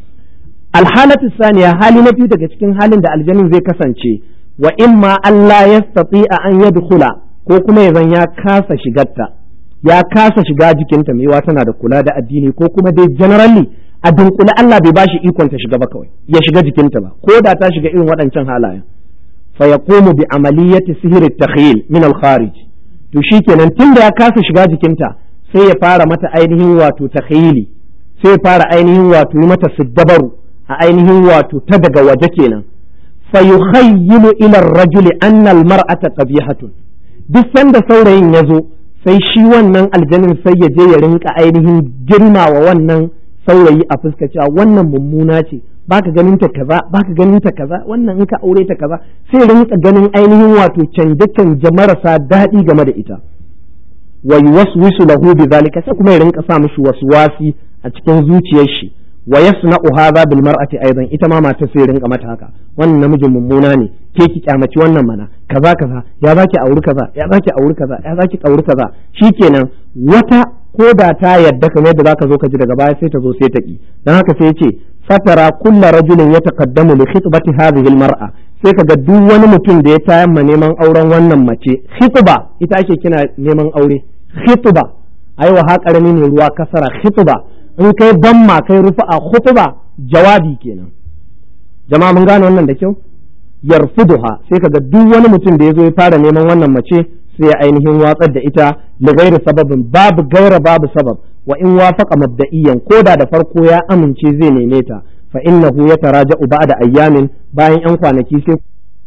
alhalatu saniya hali na biyu daga cikin halin da aljanin zai kasance wa imma Allah ya a an yadkhula ko kuma ya zan ya kasa shigarta ya kasa shiga jikinta mai tana da kula da addini ko kuma dai generally a dunkule Allah bai bashi ikon ta shiga ba kawai ya shiga jikinta ba ko da ta shiga irin waɗancan halayen fa yaqumu bi amaliyati sihri takhyil min al kharij to shikenan tunda ya kasa shiga jikinta sai ya fara mata ainihin wato takhayili sai ya fara ainihin wato yi mata siddabaru a ainihin wato ta daga waje kenan fa yukhayyilu ila ar-rajuli anna al-mar'ata qabihatun duk sanda saurayin ya zo sai shi wannan aljanin sai ya je ya rinka ainihin girma wa wannan saurayi a fuska cewa wannan mummuna ce baka ganin ta kaza baka ganin ta kaza wannan in ka aure ta kaza sai rinka ganin ainihin wato canje canje marasa daɗi game da ita wa yuwaswisu lahu bidhalika sai kuma ya rinka sa mishi waswasi a cikin zuciyar shi wa yasna'u hadha bil mar'ati aidan ita ma mata sai rinka mata haka wannan namijin mummuna ne ke ki kyamaci wannan mana kaza kaza ya zaki auri kaza ya zaki auri kaza ya zaki auri kaza shikenan wata ko da ta yadda kamar yadda zaka zo ka ji daga baya sai ta zo sai ta ki dan haka sai yace fatara kullu rajulin yataqaddamu li khitbati hadhihi al mar'a sai kaga duk wani mutum da ya tayar ma neman auren wannan mace khitba ita ake kina neman aure khitba aiwa ha karami ne ruwa kasara khitba in kai bamma kai rufa a khutba jawabi kenan jama'a mun gane wannan da kyau yarfuduha sai kaga duk wani mutum da ya zo ya fara neman wannan mace sai ya ainihin watsar da ita li ghairi sababin babu gaira babu sabab wa in wafaqa mabda'iyan koda da farko ya amince zai neme ta fa innahu yataraja'u ba'da ayyamin bayan yan kwanaki sai